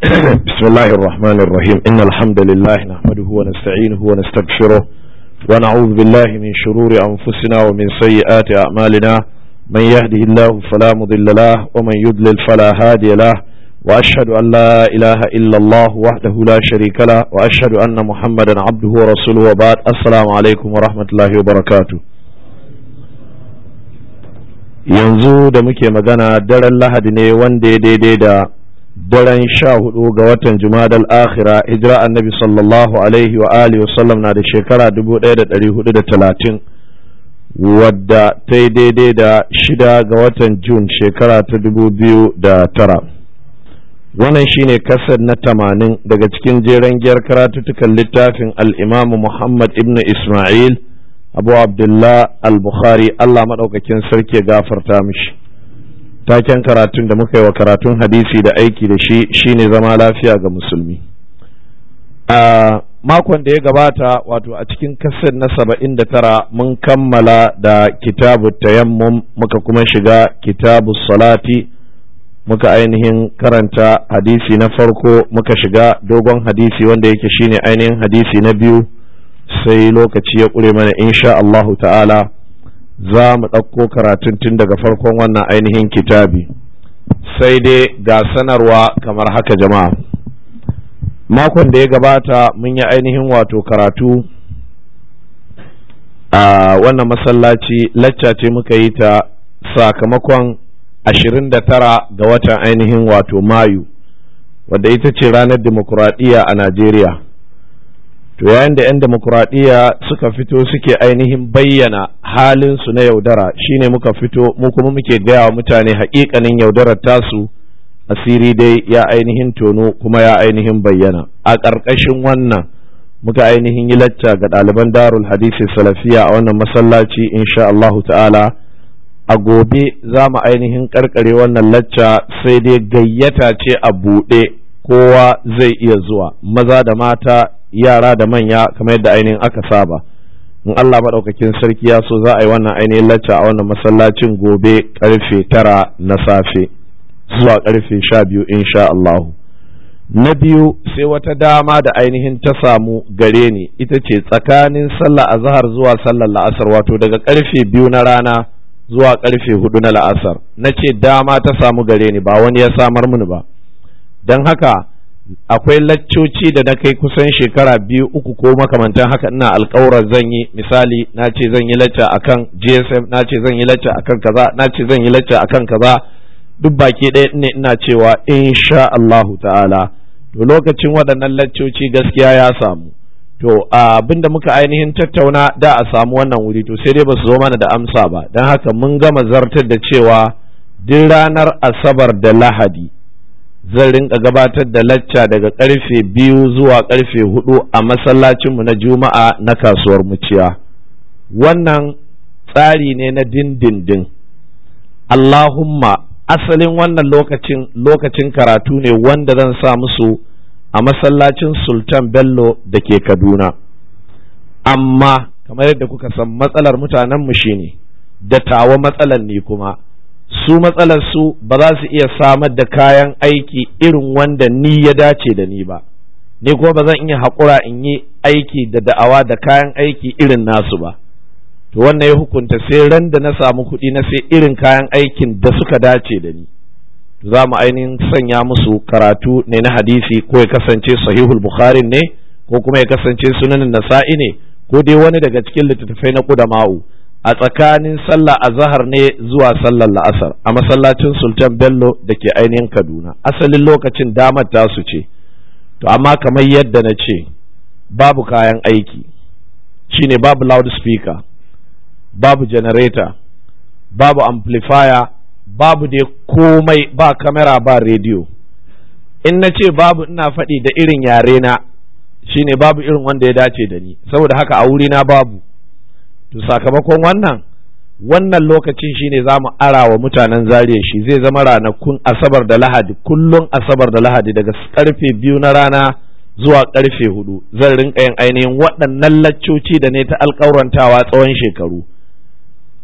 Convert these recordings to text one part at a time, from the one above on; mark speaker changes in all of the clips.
Speaker 1: بسم الله الرحمن الرحيم إن الحمد لله نحمده ونستعينه ونستغفره ونعوذ بالله من شرور أنفسنا ومن سيئات أعمالنا من يهده الله فلا مضل له ومن يضلل فلا هادي له وأشهد أن لا إله إلا الله وحده لا شريك له وأشهد أن محمدا عبده ورسوله وبعد السلام عليكم ورحمة الله وبركاته yanzu da muke magana daren lahadi ne wanda ya daidai da daren sha hudu ga watan jumadal akhira hijira annabi sallallahu alaihi wa alihi wasallam na da shekara 1430 wadda ta yi daidai da shida ga watan jun shekara ta 2009 wannan shine kasar na tamanin daga cikin jeren giyar karatuttukan littafin al'imamu muhammad ibn ismail abu abdullah al-bukhari allah maɗaukakin sarki ya gafarta mishi taken karatun da muka yi wa karatun hadisi da aiki da shi shine zama lafiya ga musulmi a makon da ya gabata wato a cikin kasar na saba'in da tara mun kammala da kitabu tayammum muka kuma shiga kitabu salati muka ainihin karanta hadisi na farko muka shiga dogon hadisi wanda yake shine ainihin hadisi na biyu sai lokaci ya ƙure mana insha Allahu ta'ala za mu ɗauko karatun tun daga farkon wannan ainihin kitabi sai dai ga sanarwa kamar haka jama'a makon da ya gabata mun yi ainihin wato karatu a wannan masallaci lacca ce muka yi ta sakamakon 29 ga watan ainihin wato mayu wadda ita ce ranar dimokuraɗiyya a najeriya to yayin da 'yan demokuraɗiyya suka fito suke ainihin bayyana halinsu na yaudara shine muka fito mu kuma muke gaya wa mutane haƙiƙanin yaudarar tasu asiri dai ya ainihin tono kuma ya ainihin bayyana a ƙarƙashin wannan muka ainihin yi lacca ga ɗaliban darul hadisi salafiya a wannan masallaci insha Allahu ta'ala a gobe za mu ainihin ƙarƙare wannan lacca sai dai gayyata ce a buɗe kowa zai iya zuwa maza da mata yara da manya kamar yadda ainihin aka saba in Allah maɗaukakin sarki ya so za a yi wannan ainihin lacca a wannan masallacin gobe karfe tara na safe zuwa karfe sha biyu insha Allahu na biyu sai wata dama da ainihin ta samu gare ni ita ce tsakanin sallah azhar zuwa sallar la'asar wato daga karfe biyu na rana zuwa karfe hudu na la'asar na ce dama ta samu gare ni ba wani ya samar mini ba don haka akwai laccoci da na kai kusan shekara biyu uku ko makamantan haka ina alkawarar zan yi misali na ce zan yi lacca akan gsm na ce zan yi lacca akan kaza na ce zan yi lacca akan kaza duk baki ɗaya ne ina cewa insha Allahu ta'ala to lokacin waɗannan laccoci gaskiya ya samu to abin da muka ainihin tattauna da a samu wannan wuri to sai dai ba su zo mana da amsa ba don haka mun gama zartar da cewa duk ranar asabar da lahadi zan rinka gabatar da lacca daga karfe biyu zuwa karfe hudu a masallacinmu na juma'a na kasuwar muciya wannan tsari ne na dindindin allahumma asalin wannan lokacin lokacin karatu ne wanda zan sa musu a masallacin sultan bello da ke kaduna amma kamar yadda kuka san matsalar mutanenmu shine da tawa matsalar ne kuma su matsalar su ba za su iya samar da kayan aiki irin wanda ni ya dace da ni ba ni kuma ba zan iya haƙura in yi aiki da da'awa da kayan aiki irin nasu ba to wannan ya hukunta sai ran da na samu kuɗi na sai irin kayan aikin da suka dace da ni za mu ainihin sanya musu karatu ne na hadisi ko ya kasance sahihul bukhari ne ko kuma ya kasance sunanin nasa'i ne ko dai wani daga cikin littattafai na kudama'u a tsakanin sallah azahar ne zuwa sallar la'asar a masallacin sultan bello da ke ainihin kaduna asalin lokacin damar tasu ce to amma kamar yadda na ce babu kayan aiki shine babu loudspeaker babu generator babu amplifier babu dai komai ba kamera ba rediyo in na ce babu ina faɗi da irin yare na shine babu irin wanda ya dace da ni saboda haka a wurina babu to sakamakon wannan wannan lokacin shine za mu ara wa mutanen zariya shi zai zama ranakun asabar da lahadi kullum asabar da lahadi daga karfe biyu na rana zuwa karfe hudu zan rinka yin ainihin waɗannan laccoci da ne ta alƙawrantawa tsawon shekaru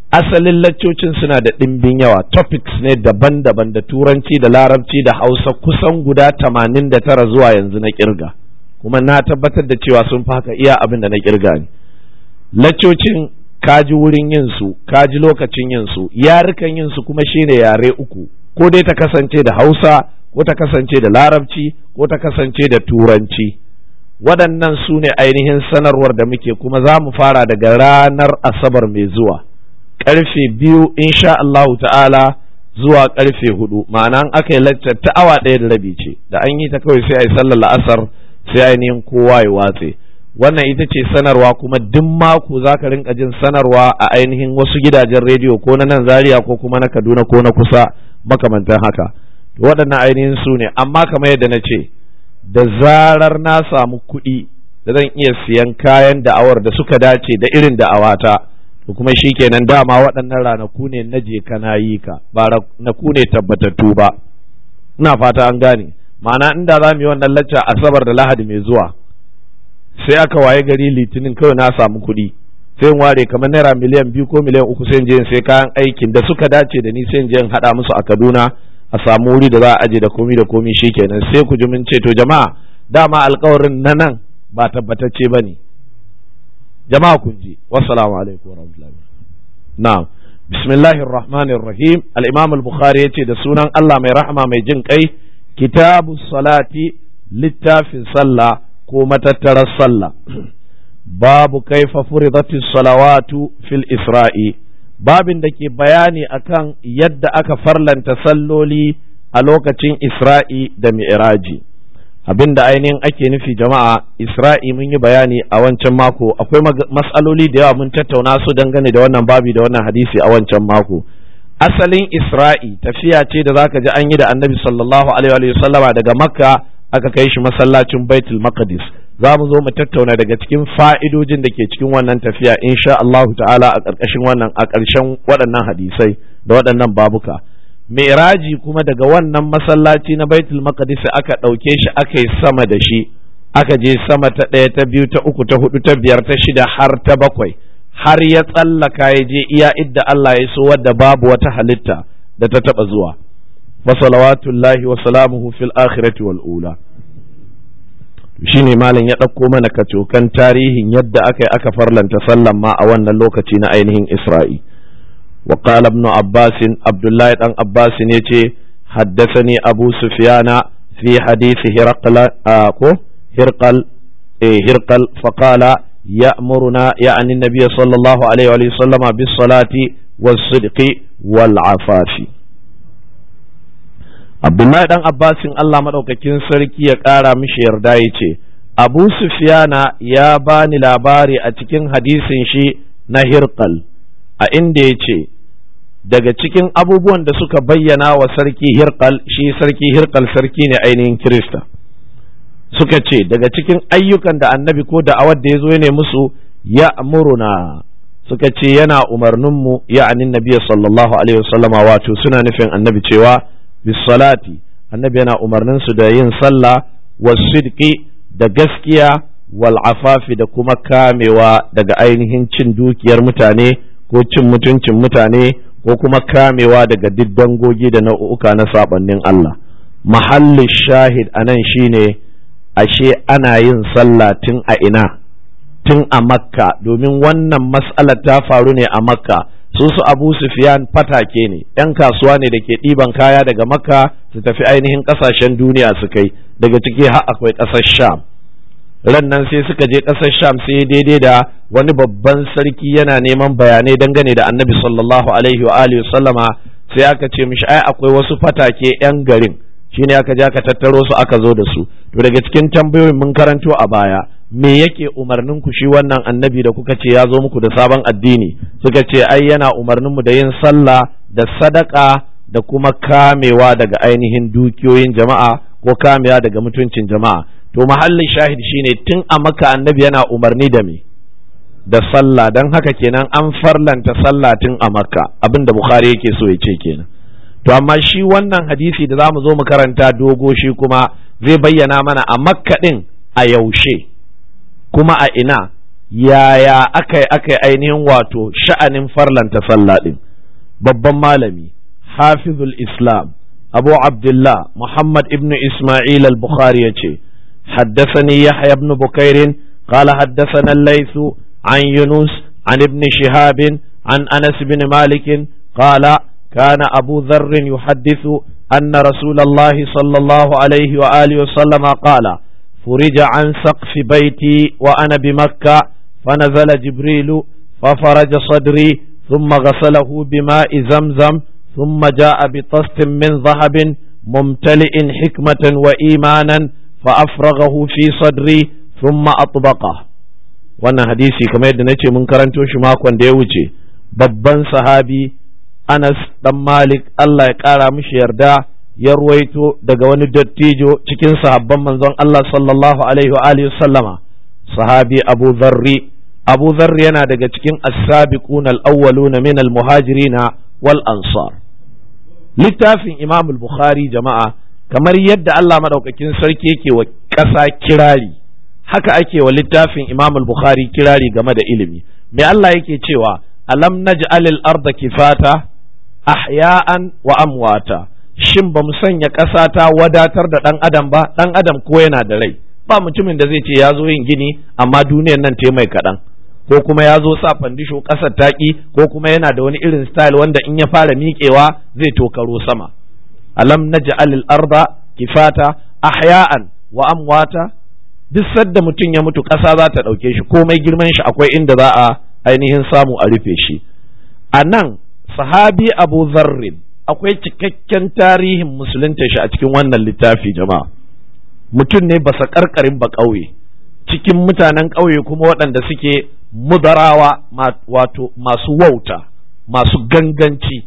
Speaker 1: asalin laccocin suna da ɗimbin yawa topics ne daban-daban da turanci da larabci da hausa kusan guda tamanin da tara zuwa yanzu na kirga kuma na tabbatar da cewa sun fi haka iya abin da na kirga ne laccocin kaji wurin yin su kaji lokacin yin su yarukan yin su kuma shine yare uku ko dai ta kasance da hausa ko ta kasance da larabci ko ta kasance da turanci waɗannan su ne ainihin sanarwar da muke kuma za mu fara daga ranar asabar mai zuwa ƙarfe biyu insha Allahu ta'ala zuwa ƙarfe hudu ma'ana aka yi laccar ta awa ɗaya da rabi ce da an yi ta kawai sai a yi sallar la'asar sai ainihin kowa ya watse wannan ita ce sanarwa kuma duk mako za ka rinka jin sanarwa a ainihin wasu gidajen rediyo ko na nan zaria ko kuma na kaduna ko na kusa makamantan haka waɗannan ainihin su ne amma kamar yadda na ce da zarar na samu kuɗi da zan iya siyan kayan da'awar da suka dace da irin da'awata to kuma shi kenan dama waɗannan ranaku ne na je kana yi ka ba ranaku ne tabbatattu ba ina fata an gane ma'ana inda za mu yi wannan lacca asabar da lahadi mai zuwa sai aka waye gari litinin kawai na samu kuɗi sai in ware kamar naira miliyan biyu ko miliyan uku sai in je in sai kayan aikin da suka dace da ni sai in je in haɗa musu a kaduna a samu wuri da za a aje da komi da komi shikenan sai ku ji mun ce to jama'a dama alkawarin na nan ba tabbatacce ba ne jama'a kun ji wassalamu alaikum warahmatullahi na'am bismillahir rahmanir rahim al-imam al-bukhari yace da sunan Allah mai rahama mai jin kai kitabu salati littafin sallah ko matattarar sallah babu kaifa furidatis salawatu fil isra'i babin da ke bayani akan yadda aka farlanta salloli a lokacin Isra'i da Mi'raji. Abin da ainihin ake nufi jama'a Isra'i mun yi bayani a wancan mako akwai matsaloli da yawa mun tattauna su dangane da wannan babi da wannan hadisi a wancan mako. Asalin Isra'i tafiya ce da zaka ji an yi da annabi sallallahu alaihi wa sallama daga Makka aka kai shi masallacin Baitul Maqdis. za mu zo mu tattauna daga cikin fa'idojin da ke cikin wannan tafiya insha Allahu ta'ala a ƙarƙashin wannan a ƙarshen waɗannan hadisai da waɗannan babuka Mi'raji kuma daga wannan masallaci na Baitul Maqdis aka ɗauke shi aka yi sama da shi aka je sama ta ɗaya ta biyu ta uku ta hudu ta biyar ta shida har ta bakwai har ya tsallaka ya je iya idda Allah ya so wadda babu wata halitta da ta taɓa zuwa wa salawatullahi wa salamuhu fil akhirati wal ula shine malam ya ɗauko mana kacokan tarihin yadda aka yi aka farlanta sallan ma a wannan lokaci na ainihin isra'i wa qala ibn abbas abdullahi dan abbas ne ce haddathani abu sufyana fi hadisi hirqal ko hirqal eh hirqal fa qala ya'muruna ya'ni an-nabiy sallallahu alaihi wa sallama bis salati was sidqi wal afafi Abdullahi dan Abbasin Allah maɗaukakin sarki ya ƙara mishi yarda ya ce, Abu Sufyana ya bani labari a cikin hadisin shi na Hirqal, a inda ya ce, daga cikin abubuwan da suka bayyana wa sarki Hirqal, shi sarki Hirqal sarki ne ainihin Kirista. Suka ce, daga cikin ayyukan da annabi ko da awar da ya zo ne musu ya muruna suka ce yana umarninmu ya anin nabiya sallallahu alaihi wasallama wato suna nufin annabi cewa bisalati annabi yana umarnin su da yin sallah wasidqi da gaskiya wal afafi da kuma kamewa daga ainihin cin dukiyar mutane ko cin mutuncin mutane ko kuma kamewa daga duk dangogi da nau'uka na sabannin Allah mahallin shahid anan shine ashe ana yin sallah tun a ina tun a makka domin wannan mas'alar ta faru ne a makka su su abu sufyan fatake ne yan kasuwa ne da ke ɗiban kaya daga makka su tafi ainihin ƙasashen duniya su kai daga ciki har akwai ƙasar sham ran nan sai suka je ƙasar sham sai daidai da wani babban sarki yana neman bayanai dangane da annabi sallallahu alaihi wa alihi sallama sai aka ce mishi ai akwai wasu fatake yan garin shine aka je aka tattaro su aka zo da su to daga cikin tambayoyin mun karanto a baya me yake umarnin ku shi wannan annabi da kuka ce ya zo muku da sabon addini suka ce ai yana umarnin mu da yin sallah da sadaka da kuma kamewa daga ainihin dukiyoyin jama'a ko kamewa daga mutuncin jama'a to mahallin shahid shine tun a maka annabi yana umarni da me da sallah don haka kenan an farlanta sallah tun a makka abin da bukhari yake so ya ce kenan to amma shi wannan hadisi da za mu zo mu karanta dogo shi kuma zai bayyana mana a makka din a yaushe kuma a ina yaya aka aka ainihin wato sha'anin farlanta sallah din babban malami hafizul islam abu abdullah muhammad ibnu isma'il al-bukhari ya ce حدثني يحيى بن بكير قال حدثنا الليث عن يونس عن ابن شهاب عن انس بن مالك قال كان ابو ذر يحدث ان رسول الله صلى الله عليه واله وسلم قال فرج عن سقف بيتي وانا بمكه فنزل جبريل ففرج صدري ثم غسله بماء زمزم ثم جاء بطست من ذهب ممتلئ حكمه وايمانا فافرغه في صدري ثم اطبقه wannan hadisi kamar yadda nace mun karanto shi makon da ya wuce babban sahabi Anas dan Malik Allah ya kara mishi yarda ya ruwaito daga wani dattijo cikin sahabban manzon Allah sallallahu alaihi wa alihi sallama sahabi Abu Dharri Abu Dharri yana daga cikin as-sabiqun al-awwalun min al-muhajirin wal ansar littafin Imam al-Bukhari jama'a kamar yadda Allah madaukakin sarki yake wa ƙasa kirari haka ake wa littafin Imam al-Bukhari kirari game da ilimi me Allah yake cewa alam naj'alil arda kifata ahya'an wa amwata shin ba mu sanya ƙasa ta wadatar da ɗan adam ba ɗan adam ko yana da rai ba mutumin da zai ce ya zo yin gini amma duniyar nan ta mai kaɗan ko kuma ya zo sa fandisho ƙasar taƙi ko kuma yana da wani irin style wanda in ya fara miƙewa zai tokaro sama alam naj'alil arda kifata ahya'an wa amwata duk sadda mutum ya mutu ƙasa za ta ɗauke shi komai girman shi akwai inda za a ainihin samu a rufe shi a nan sahabi abu zarrin akwai cikakken tarihin musulunta shi a cikin wannan littafi jama'a mutum ne basa karkarin ba ƙauye cikin mutanen ƙauye kuma waɗanda suke mudarawa wato masu wauta masu ganganci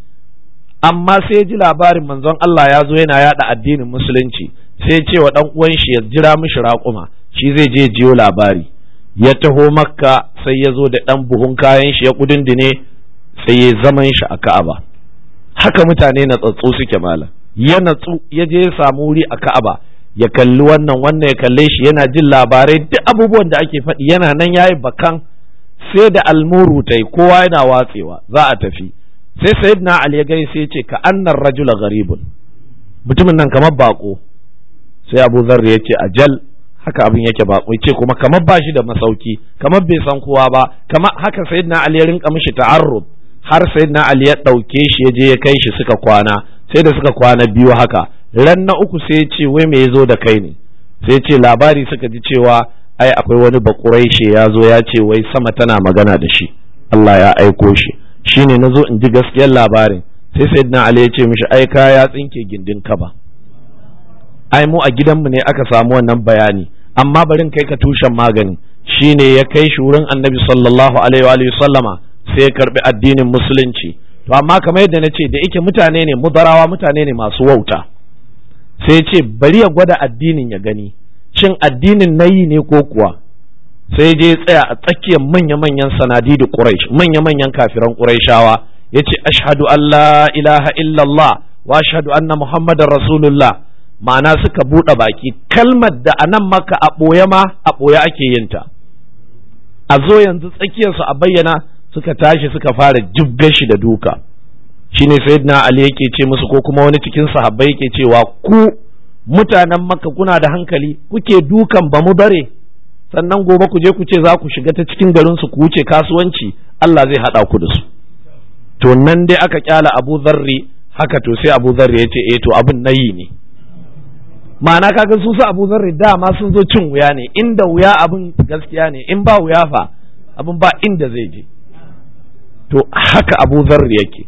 Speaker 1: amma sai ji labarin manzon Allah ya zo yana yada addinin musulunci sai ce wa ɗan uwan shi ya jira mishi raƙuma shi zai je jiyo labari ya taho makka sai ya zo da ɗan buhun kayan shi ya kudindine sai ya zaman shi a ka'aba haka mutane na tsatso suke mala ya natsu ya je ya samu wuri a ka'aba ya kalli wannan wannan ya kalle shi yana jin labarai duk abubuwan da ake faɗi yana nan yayi bakan sai da almuru tai kowa yana watsewa za a tafi sai sayyidina ali ya gani sai ya ce ka annar rajula gharibun mutumin nan kamar bako sai abu zarri ya ce ajal haka abin yake bako ce kuma kamar ba shi da masauki kamar bai san kowa ba kamar haka sayyidina ali ya rinka mishi ta'arrud har sayyidina ali ya dauke shi ya je ya kai shi suka kwana sai da suka kwana biyu haka ran na uku sai ya ce wai me yazo da kai ne sai ya ce labari suka ji cewa ai akwai wani bakuraishe ya zo ya ce wai sama tana magana da shi Allah ya aiko shi shine nazo in ji gaskiyar labarin sai sayyidina ali ya ce mishi ai ka ya tsinke gindin kaba ai mu a gidanmu ne aka samu wannan bayani amma barin kai ka tushen magani shine ya kai shi wurin annabi sallallahu alaihi wa sallama sai ya karbi addinin musulunci to amma kamar yadda na ce da yake mutane ne mudarawa mutane ne masu wauta sai ya ce bari ya gwada addinin ya gani shin addinin nayi ne ko kuwa sai je tsaya a tsakiyar manya-manyan sanadi da quraish manya-manyan kafiran quraishawa yace ashhadu an la ilaha illallah wa ashhadu anna muhammadar rasulullah ma'ana suka buɗe baki kalmar da a nan maka a ɓoye ma a ɓoye ake yin ta a zo yanzu tsakiyarsu a bayyana suka tashi suka fara jibgar shi da duka shine sayyidina ali yake ce musu ko kuma wani cikin sahabbai yake cewa ku mutanen makka kuna da hankali kuke dukan ba mu bare sannan gobe ku je ku ce za ku shiga ta cikin garin su ku wuce kasuwanci Allah zai haɗa ku da su to nan dai aka kyala Abu Zarri haka to sai Abu Zarri ya ce eh to abin nayi ne ma'ana kaga su su abu zarri dama sun zo cin wuya ne inda wuya abin gaskiya ne in ba wuya fa abin ba inda zai je to haka abu zarri yake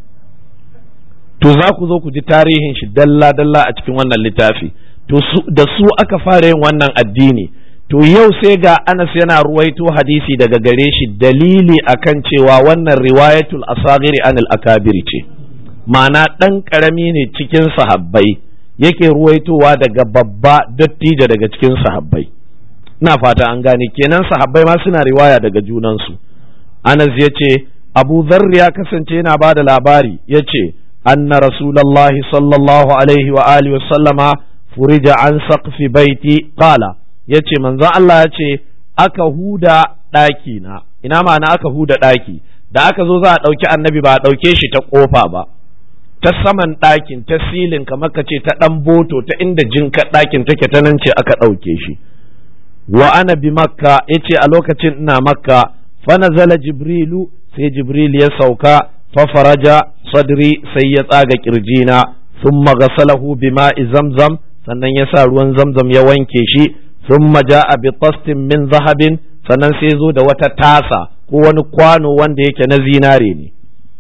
Speaker 1: to za ku zo ku ji tarihin shi dalla dalla a cikin wannan littafi to da su aka fara yin wannan addini to yau sai ga Anas yana ruwaito hadisi daga gare shi dalili akan cewa wannan riwayatul asagiri anil akabiri ce ma'ana ɗan ƙarami ne cikin sahabbai yake ruwaitowa daga babba dattijo daga cikin sahabbai ina fata an gane kenan sahabbai ma suna riwaya daga junansu anas ya ce abu zarri ya kasance yana ba da labari ya ce anna rasulallahi sallallahu alaihi wa alihi wasallama furija an saqfi baiti qala ya ce manzon Allah ya ce aka huda ɗaki na ina ma'ana aka huda ɗaki da aka zo za a ɗauki annabi ba a ɗauke shi ta ƙofa ba ta saman ɗakin ta silin kamar ka ce ta ɗan boto ta inda jinka ɗakin take ta nan ce aka ɗauke shi wa ana bi makka ya ce a lokacin ina makka fa nazala jibrilu sai jibril ya sauka fa faraja sadri sai ya tsaga kirjina thumma ghasalahu bima'i zamzam sannan ya sa ruwan zamzam ya wanke shi thumma ja'a bi tastin min zahabin sannan sai zo da wata tasa ko wani kwano wanda yake na zinare ne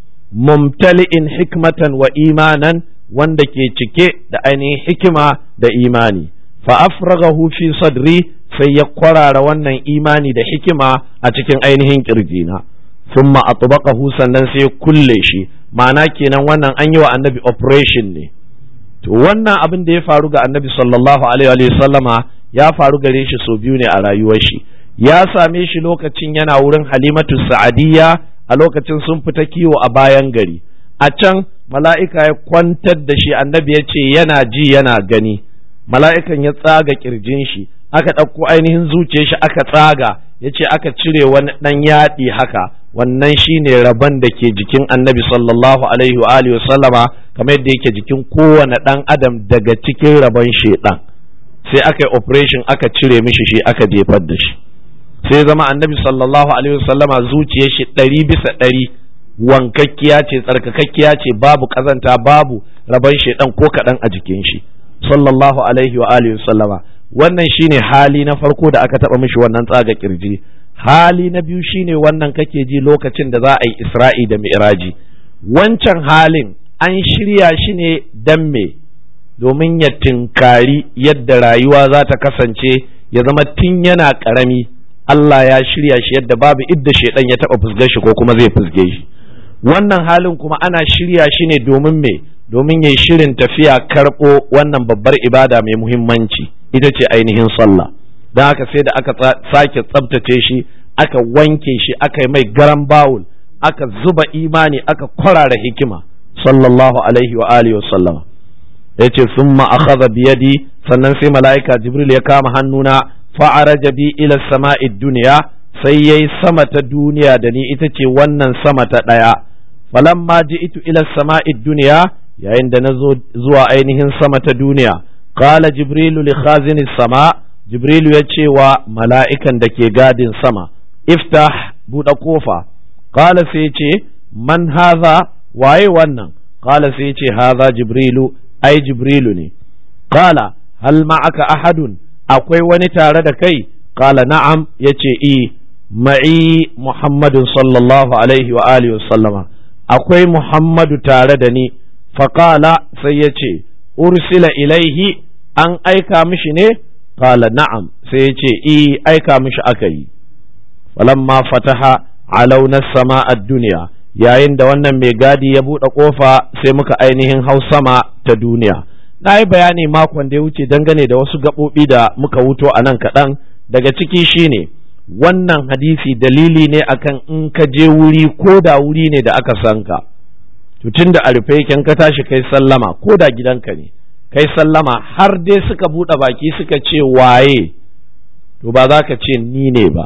Speaker 1: mumtali'in hikmatan wa imanan wanda ke cike da ainihin hikima da imani fa afraghahu fi sadri sai ya kwarara wannan imani da hikima a cikin ainihin kirjina thumma atbaqahu sannan sai kulle shi ma'ana kenan wannan an yi wa annabi operation ne to wannan abin da ya faru ga annabi sallallahu alaihi wa sallama ya faru gare shi sau biyu ne a rayuwar shi ya same shi lokacin yana wurin halimatu sa'adiyya a lokacin sun fita kiwo a bayan gari a can mala'ika ya kwantar da shi annabi ya ce yana ji yana gani mala'ikan ya tsaga kirjin shi aka ɗauko ainihin zuciyar shi aka tsaga ya ce aka cire wani ɗan yaɗi haka wannan shine rabon da ke jikin annabi sallallahu alaihi wa alihi sallama kamar yadda yake jikin kowane ɗan adam daga cikin rabon shedan sai aka yi operation aka cire mishi shi aka jefar da shi sai zama annabi sallallahu alaihi wasallama zuciyar shi ɗari bisa ɗari wankakkiya ce tsarkakakkiya ce babu kazanta babu rabon shedan ko kaɗan a jikin shi sallallahu alaihi wa alihi wasallama wannan shine hali na farko da aka taɓa mishi wannan tsaga kirji hali na biyu shine wannan kake ji lokacin da za a yi isra'i da mi'raji wancan halin an shirya shi ne dan me domin ya tinkari yadda rayuwa za ta kasance ya zama tun yana ƙarami Allah ya shirya shi yadda babu idda shaidan ya taɓa fusgar shi ko kuma zai fusge shi wannan halin kuma ana shirya shi ne domin me domin ya shirin tafiya karɓo wannan babbar ibada mai muhimmanci ita ce ainihin sallah don haka sai da aka sake tsabtace shi aka wanke shi aka yi mai garan bawul aka zuba imani aka kwarara hikima sallallahu alaihi wa alihi wa sallama ya ce summa akhadha biyadi sannan sai mala'ika jibril ya kama hannuna fa'araja bi ila sama'i duniya sai yayi sama ta duniya da ni ita ce wannan sama ta ɗaya falamma ji'tu ila sama'i duniya yayin da na zo zuwa ainihin sama ta duniya qala jibrilu li khazini sama jibrilu ya ce wa mala'ikan da ke gadin sama iftah buɗe kofa qala sai ce man haza waye wannan qala sai ce haza jibrilu ai jibrilu ne qala hal ma'aka ahadun akwai wani tare da kai qala na'am yace i ma'i muhammadun sallallahu alaihi wa alihi sallama akwai muhammadu tare da ni faqala sai yace ursila ilaihi an aika mishi ne qala na'am sai yace i aika mishi aka yi falamma fataha alauna sama ad-dunya yayin da wannan mai gadi ya buɗe ƙofa sai muka ainihin hau sama ta duniya na yi bayani makon da ya wuce dangane da wasu gaɓoɓi da muka wuto a nan kaɗan daga ciki shine wannan hadisi dalili ne akan in ka je wuri ko da wuri ne da aka san ka tun da a rufe yake ka tashi kai sallama ko da gidanka ne kai sallama har dai suka buɗe baki suka ce waye to ba za ka ce ni ne ba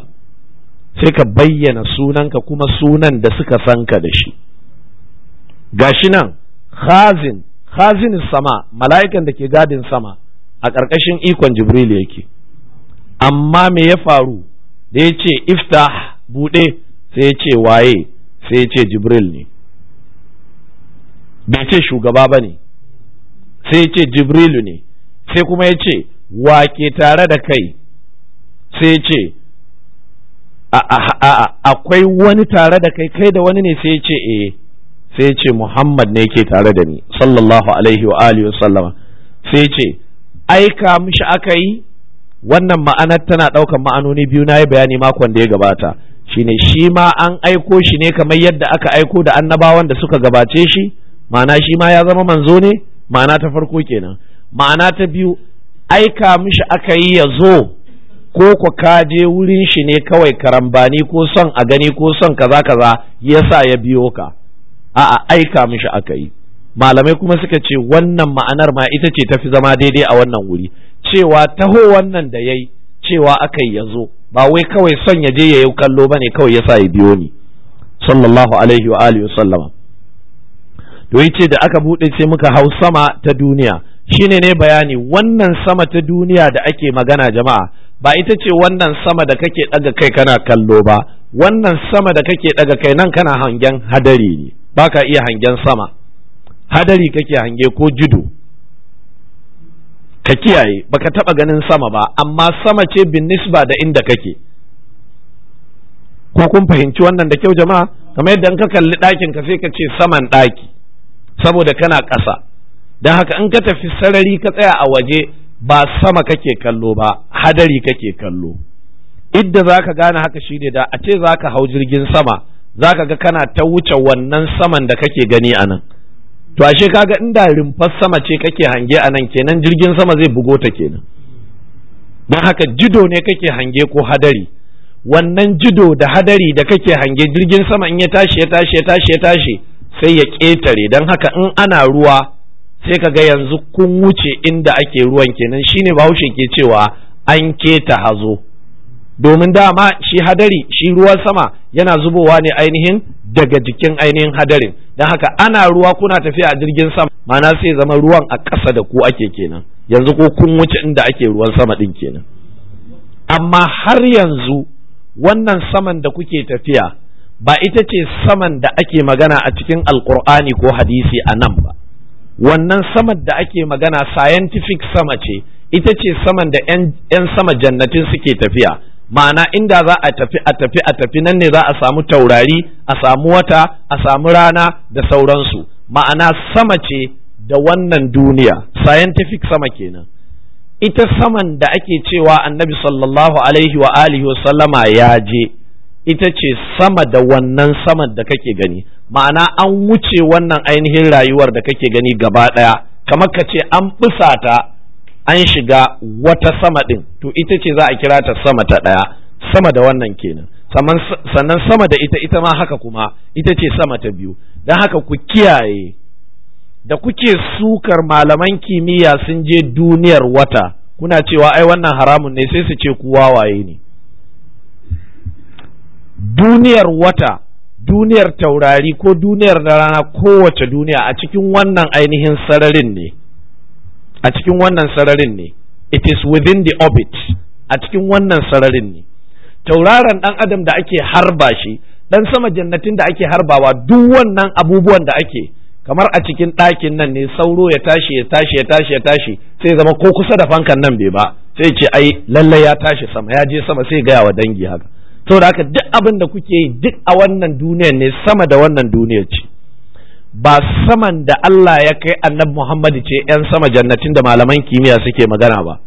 Speaker 1: sai ka bayyana sunanka kuma sunan da suka san ka da shi gashi nan khazin khazin sama mala'ikan da ke gadin sama a ƙarƙashin ikon jibril yake amma me ya faru da ya ce iftah buɗe sai ya ce waye sai ya ce jibril ne bai ce shugaba ba ne sai ya ce jibrilu ne sai kuma ya ce wa ke tare da kai sai ya ce akwai wani tare da kai kai da wani ne sai ya ce eh sai ya ce Muhammad ne yake tare da ni sallallahu alaihi wa alihi sallama sai ya ce aika mishi aka yi wannan ma'anar tana ɗaukan ma'anoni biyu na yi bayani makon da ya gabata shine shi ma an aiko shi ne kamar yadda aka aiko da annabawan da suka gabace shi ma'ana shi ma ya zama manzo ne ma'ana ta farko kenan ma'ana ta biyu aika mishi aka yi ya zo ko ku ka je wurin shi ne kawai karambani ko son a gani ko son kaza kaza yasa ya biyo ka a'a aika mishi aka yi malamai kuma suka ce wannan ma'anar ma ita ce tafi zama daidai a wannan wuri cewa taho wannan da yayi cewa aka yi ya zo ba wai kawai son ya je ya yi kallo ba ne kawai ya sa ya biyo ni sallallahu alaihi wa alihi sallama to yace da aka buɗe sai muka hau sama ta duniya shine ne bayani wannan sama ta duniya da ake magana jama'a ba ita ce wannan sama da kake ɗaga kai kana kallo ba wannan sama da kake ɗaga kai nan kana hangen hadari ne baka iya hangen sama hadari kake hange ko judo ka kiyaye baka taba ganin sama ba amma sama ce bin nisba da inda kake ko kun fahimci wannan da kyau jama'a kamar yadda in ka kalli ɗakin ka sai ka ce saman ɗaki saboda kana ƙasa don haka in ka tafi sarari ka tsaya a waje ba sama kake kallo ba hadari kake kallo idda za ka gane haka shine da a ce za ka hau jirgin sama za ka ga kana ta wuce wannan saman da kake gani a nan to ashe kaga inda rumfar sama ce kake hange a nan kenan jirgin sama zai bugo ta kenan don haka jido ne kake hange ko hadari wannan jido da hadari da kake hange jirgin sama in ya tashi ya tashi ya tashi ya tashi sai ya ƙetare don haka in ana ruwa sai ka ga yanzu kun wuce inda ake ruwan kenan shine bahaushe ke cewa an keta hazo domin dama shi hadari shi ruwan sama yana zubowa ne ainihin daga jikin ainihin hadarin don haka ana ruwa kuna tafiya a jirgin sama mana sai zama ruwan a ƙasa da ku ake kenan yanzu ko kun wuce inda ake ruwan sama ɗin kenan amma har yanzu wannan saman da kuke tafiya ba ita ce saman da ake magana a cikin alkur'ani ko hadisi a nan ba wannan saman da ake magana scientific sama ce ita ce saman da 'yan sama jannatin suke tafiya ma'ana inda za a tafi a tafi a tafi nan ne za a samu taurari a samu wata a samu rana da sauransu ma'ana sama ce da wannan duniya scientific sama kenan ita saman da ake cewa annabi sallallahu alaihi wa alihi sallama ya je ita ce sama da wannan saman da kake gani ma'ana an wuce wannan ainihin rayuwar da kake gani gaba ɗaya kamar ka ce an ta an shiga wata sama ɗin to ita ce za a kira ta sama ta ɗaya sama da wannan kenan sannan sama da ita ita ma haka kuma ita ce sama ta biyu don haka ku kiyaye da kuke sukar malaman kimiyya sun je duniyar wata kuna cewa ai wannan haramun ne sai su ce ku wawaye ne duniyar wata duniyar taurari ko duniyar da rana kowace duniya a cikin wannan ainihin sararin ne a cikin wannan sararin ne it is within the orbit a cikin wannan sararin ne tauraron dan adam da ake harba shi dan sama jannatin da ake harbawa duk wannan abubuwan da ake kamar a cikin ɗakin nan ne sauro ya tashi ya tashi ya tashi ya tashi sai zama ko kusa da fankan nan bai ba sai ce ai lallai ya tashi sama ya je sama sai gaya wa dangi haka saboda haka duk abin da kuke yi duk a wannan duniyar ne sama da wannan duniyar ce ba saman da Allah ya kai annabi Muhammadu ce ‘yan sama jannatin da malaman kimiyya suke magana ba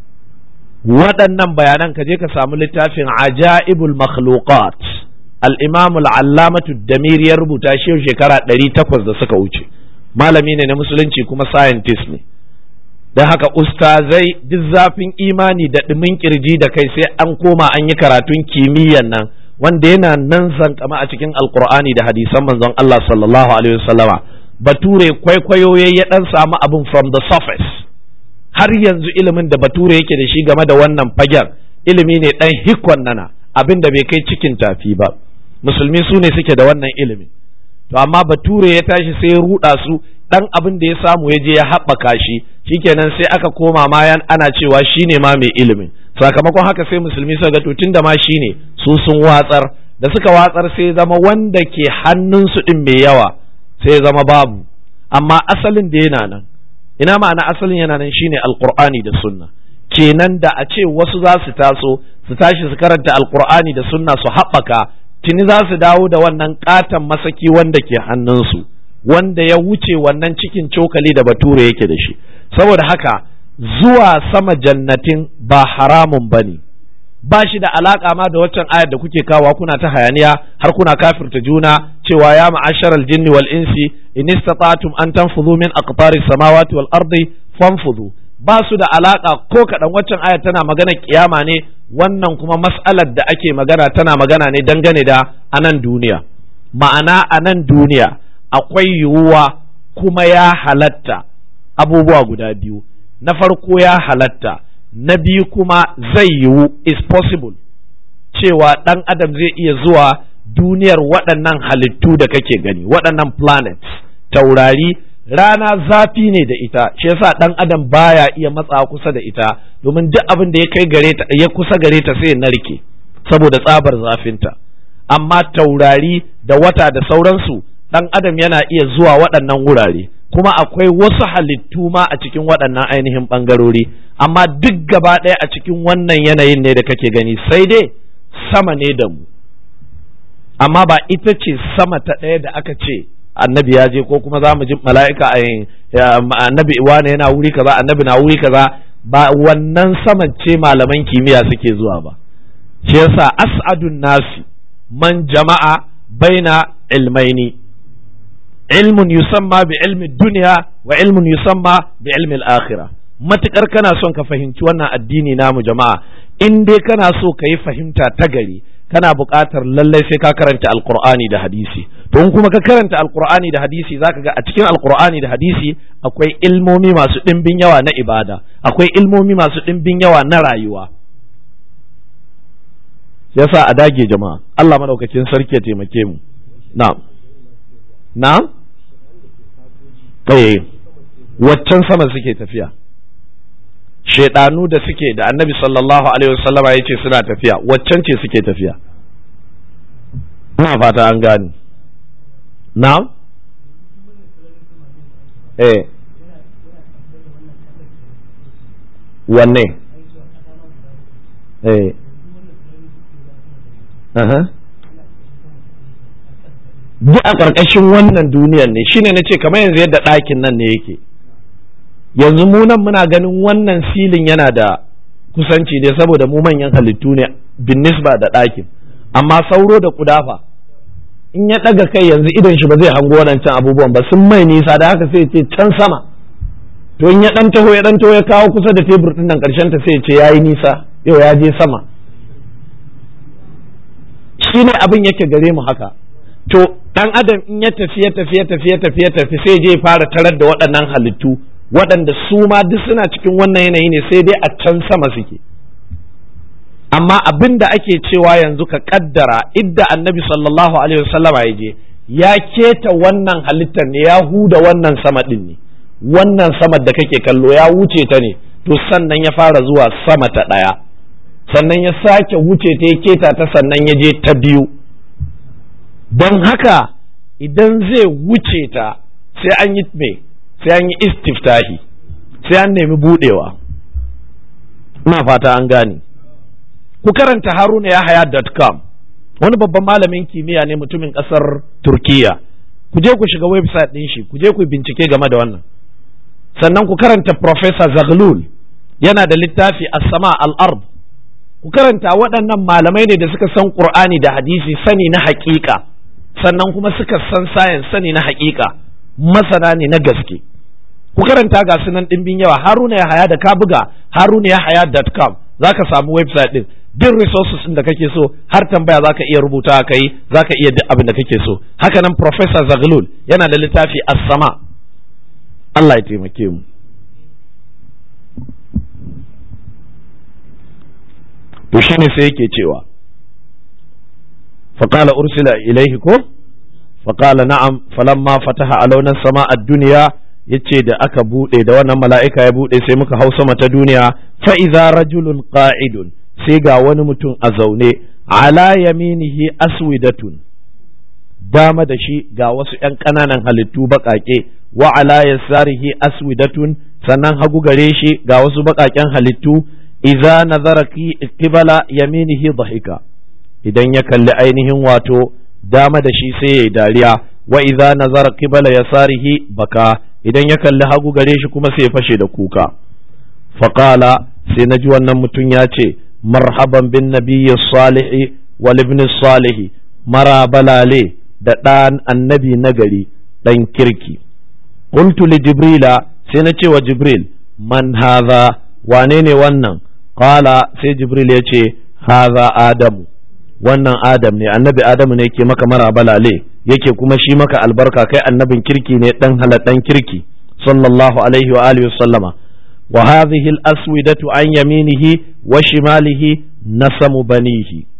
Speaker 1: waɗannan bayanan ka je ka samu littafin ajaibul makhluqat al-imam al-allamatu damir ya rubuta shi shekara ɗari takwas da suka wuce malami ne na musulunci kuma scientist ne don haka ustazai duk zafin imani da ɗumin kirji da kai sai an koma an yi karatun kimiyyan nan wanda yana nan zankama a cikin alkur'ani da hadisan manzon Allah sallallahu alaihi wasallama bature kwaikwayo ya dan samu abin from the surface har yanzu ilimin da bature yake da shi game da wannan fagen ilimi ne dan hikon nana abin da bai kai cikin tafi ba musulmi su ne suke da wannan ilimin to amma bature ya tashi sai ya ruda su dan abin da ya samu ya je ya haɓaka shi shikenan sai aka koma ma ana cewa shine ma mai ilimin sakamakon haka sai musulmi suka ga to tunda ma shine su sun watsar da suka watsar sai zama wanda ke hannunsu din mai yawa sai zama babu amma asalin da yana nan ina ma'ana asalin yana nan shine alqur'ani da sunna kenan da a ce wasu za su taso su tashi su karanta alqur'ani da sunna su haɓaka tuni za su dawo da wannan katon masaki wanda ke hannunsu wanda ya wuce wannan cikin cokali da bature yake da shi saboda haka zuwa sama jannatin ba haramun ba ne ba shi da alaka ma da waccan ayar da kuke kawa kuna ta hayaniya har kuna kafirta juna cewa ya ma'asharal jinni wal insi in istata'tum an tanfudhu min aqtaris samawati wal ardi fanfudhu ba su da alaka ko kaɗan waccan ayar tana magana kiyama ne wannan kuma mas'alar da ake magana tana magana ne dangane da anan duniya ma'ana anan duniya akwai yiwuwa kuma ya halatta abubuwa guda biyu na farko ya halatta na biyu kuma zai yiwu is possible cewa ɗan adam zai iya zuwa duniyar waɗannan halittu da kake gani waɗannan planets taurari rana zafi ne da ita shi yasa ɗan adam baya iya matsa kusa da ita domin duk abin da ya kai gare ta ya kusa gare ta sai ya narke saboda tsabar zafinta amma taurari da wata da sauransu ɗan adam yana iya zuwa waɗannan wurare kuma akwai wasu halittu ma a cikin waɗannan ainihin ɓangarori amma duk gaba ɗaya a cikin wannan yanayin ne da kake gani sai dai sama ne da mu amma ba ita ce sama ta ɗaya da aka ce annabi ya je ko kuma za mu ji mala'ika a annabi wane yana wuri kaza annabi na wuri kaza ba wannan saman ce malaman kimiyya suke zuwa ba shi yasa as'adun nasi man jama'a baina ilmaini ilmun yusamma bi ilmi duniya wa ilmun yusamma bi ilmi al-akhirah matukar kana son ka fahimci wannan addini namu jama'a in dai kana so ka yi fahimta ta gari kana buƙatar lallai sai ka karanta alqur'ani da hadisi to in kuma ka karanta alqur'ani da hadisi zaka ga a cikin alqur'ani da hadisi akwai ilmomi masu ɗimbin yawa na ibada akwai ilmomi masu ɗimbin yawa na rayuwa yasa a dage jama'a Allah madaukakin sarki ya taimake mu na'am na'am eh waccan sama suke tafiya shaidanu da suke da annabi sallallahu alaihi wasallama ya ce suna tafiya waccan ce suke tafiya ina fata an gani na'am eh wanne eh duk a ƙarƙashin wannan duniyar ne shine na ce kamar yanzu yadda ɗakin nan ne yake yanzu mu nan muna ganin wannan silin yana da kusanci ne saboda mu manyan halittu ne bin nisba da ɗakin amma sauro da kudafa in ya ɗaga kai yanzu idon shi ba zai hango waɗancan abubuwan ba sun mai nisa da haka sai ce can sama to in ya ɗan taho ya ɗan taho ya kawo kusa da tebur ɗin nan ƙarshen ta sai ce ya yi nisa yau ya je sama shi ne abin yake gare mu haka to ɗan adam in ya tafi ya tafi ya tafi ya tafi ya tafi sai je fara tarar da waɗannan halittu waɗanda su ma duk suna cikin wannan yanayi ne sai dai a can sama suke amma abin da ake cewa yanzu ka kaddara idda annabi sallallahu alaihi wasallama ya je ya keta wannan halittar ne ya huda wannan sama ɗin ne wannan sama da kake kallo ya wuce ta ne to sannan ya fara zuwa sama ta ɗaya sannan ya sake wuce ta ya keta ta sannan ya je ta biyu don haka idan zai wuce ta sai an yi me sai an yi istiftahi sai an nemi budewa ina fata an gane ku karanta haruna yahaya.com wani babban malamin kimiyya ne mutumin kasar turkiya ku je ku shiga website din shi ku je ku bincike game da wannan sannan ku karanta professor zaglul yana da littafi as-sama al-ard ku karanta waɗannan malamai ne da suka san qur'ani da hadisi sani na haƙiƙa sannan kuma suka san science sani na haƙiƙa masana ne na gaske ku karanta ga sunan ɗimbin yawa haruna ya haya da ka buga haruna ya haya.com za ka samu website ɗin duk resources ɗin da kake so har tambaya za ka iya rubuta ka yi za ka iya duk abin da kake so haka nan professor zaglul yana da littafi as-sama Allah ya taimake mu to shine sai yake cewa فقال أرسل إليه كو فقال نعم فلما فتح علونا السماء الدنيا yace da aka buɗe da wannan mala'ika ya buɗe sai muka hau sama ta duniya fa'iza rajulun qa'idun sai ga wani mutum a zaune ala yaminihi aswidatun dama da shi ga wasu ‘yan ƙananan halittu baƙaƙe wa ala yasarihi aswidatun sannan hagu gare shi ga wasu baƙaƙen halittu iza nazara qibala yaminihi dhahika idan ya kalli ainihin wato dama da shi sai ya yi dariya wa idza nazara qibala yasarihi baka idan ya kalli hagu gare shi kuma sai ya fashe da kuka faqala sai naji wannan mutum ya ce marhaban bin nabiyyi salihi wal ibn salihi mara balale da ɗan annabi nagari ɗan kirki qultu li jibrila sai na ce wa jibril man hadha wane ne wannan qala sai jibril ya ce hadha adamu wannan adam ne annabi adamu ne ke maka mara balale yake kuma shi maka albarka kai annabin kirki ne dan haladan kirki sallallahu alaihi wa alihi sallama wa hadhihi al-aswidatu an yaminihi wa shimalihi nasamu banihi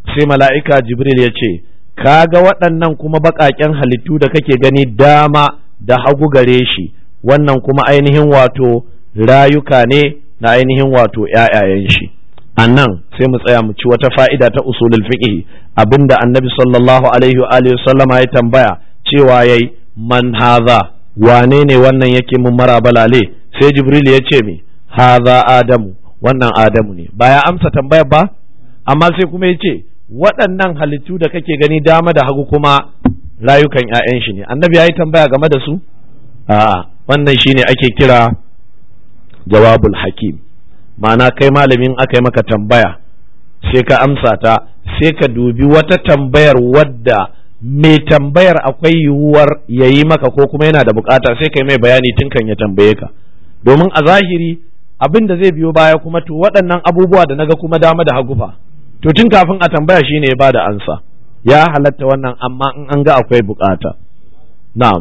Speaker 1: sai mala'ika jibril ya ce kaga waɗannan kuma baƙaƙen halittu da kake gani dama da hagu gare shi wannan kuma ainihin wato rayuka ne na ainihin wato ‘ya'yayen shi a nan sai mu tsaya mu ci wata fa'ida ta usulul fiqh abinda annabi sallallahu alaihi wa alihi sallama ya tambaya cewa yayi man haza wane ne wannan yake mun mara balale sai jibril ya ce mi haza adamu wannan adamu ne ba ya amsa tambayar ba amma sai kuma ya ce waɗannan halittu da kake gani dama da hagu kuma rayukan 'ya'yan shi ne annabi ya yi tambaya game da su a'a wannan shine ake kira jawabul hakim ma'ana kai malamin aka yi maka tambaya sai ka amsa ta sai ka dubi wata tambayar wadda mai tambayar akwai yiwuwar ya yi maka ko kuma yana da bukata sai kai mai bayani tun kan ya tambaye ka domin a zahiri abin da zai biyo baya kuma to waɗannan abubuwa da naga kuma dama da hagu fa to tun kafin a tambaya shine ya bada ansa ya halatta wannan amma in an ga akwai bukata na'am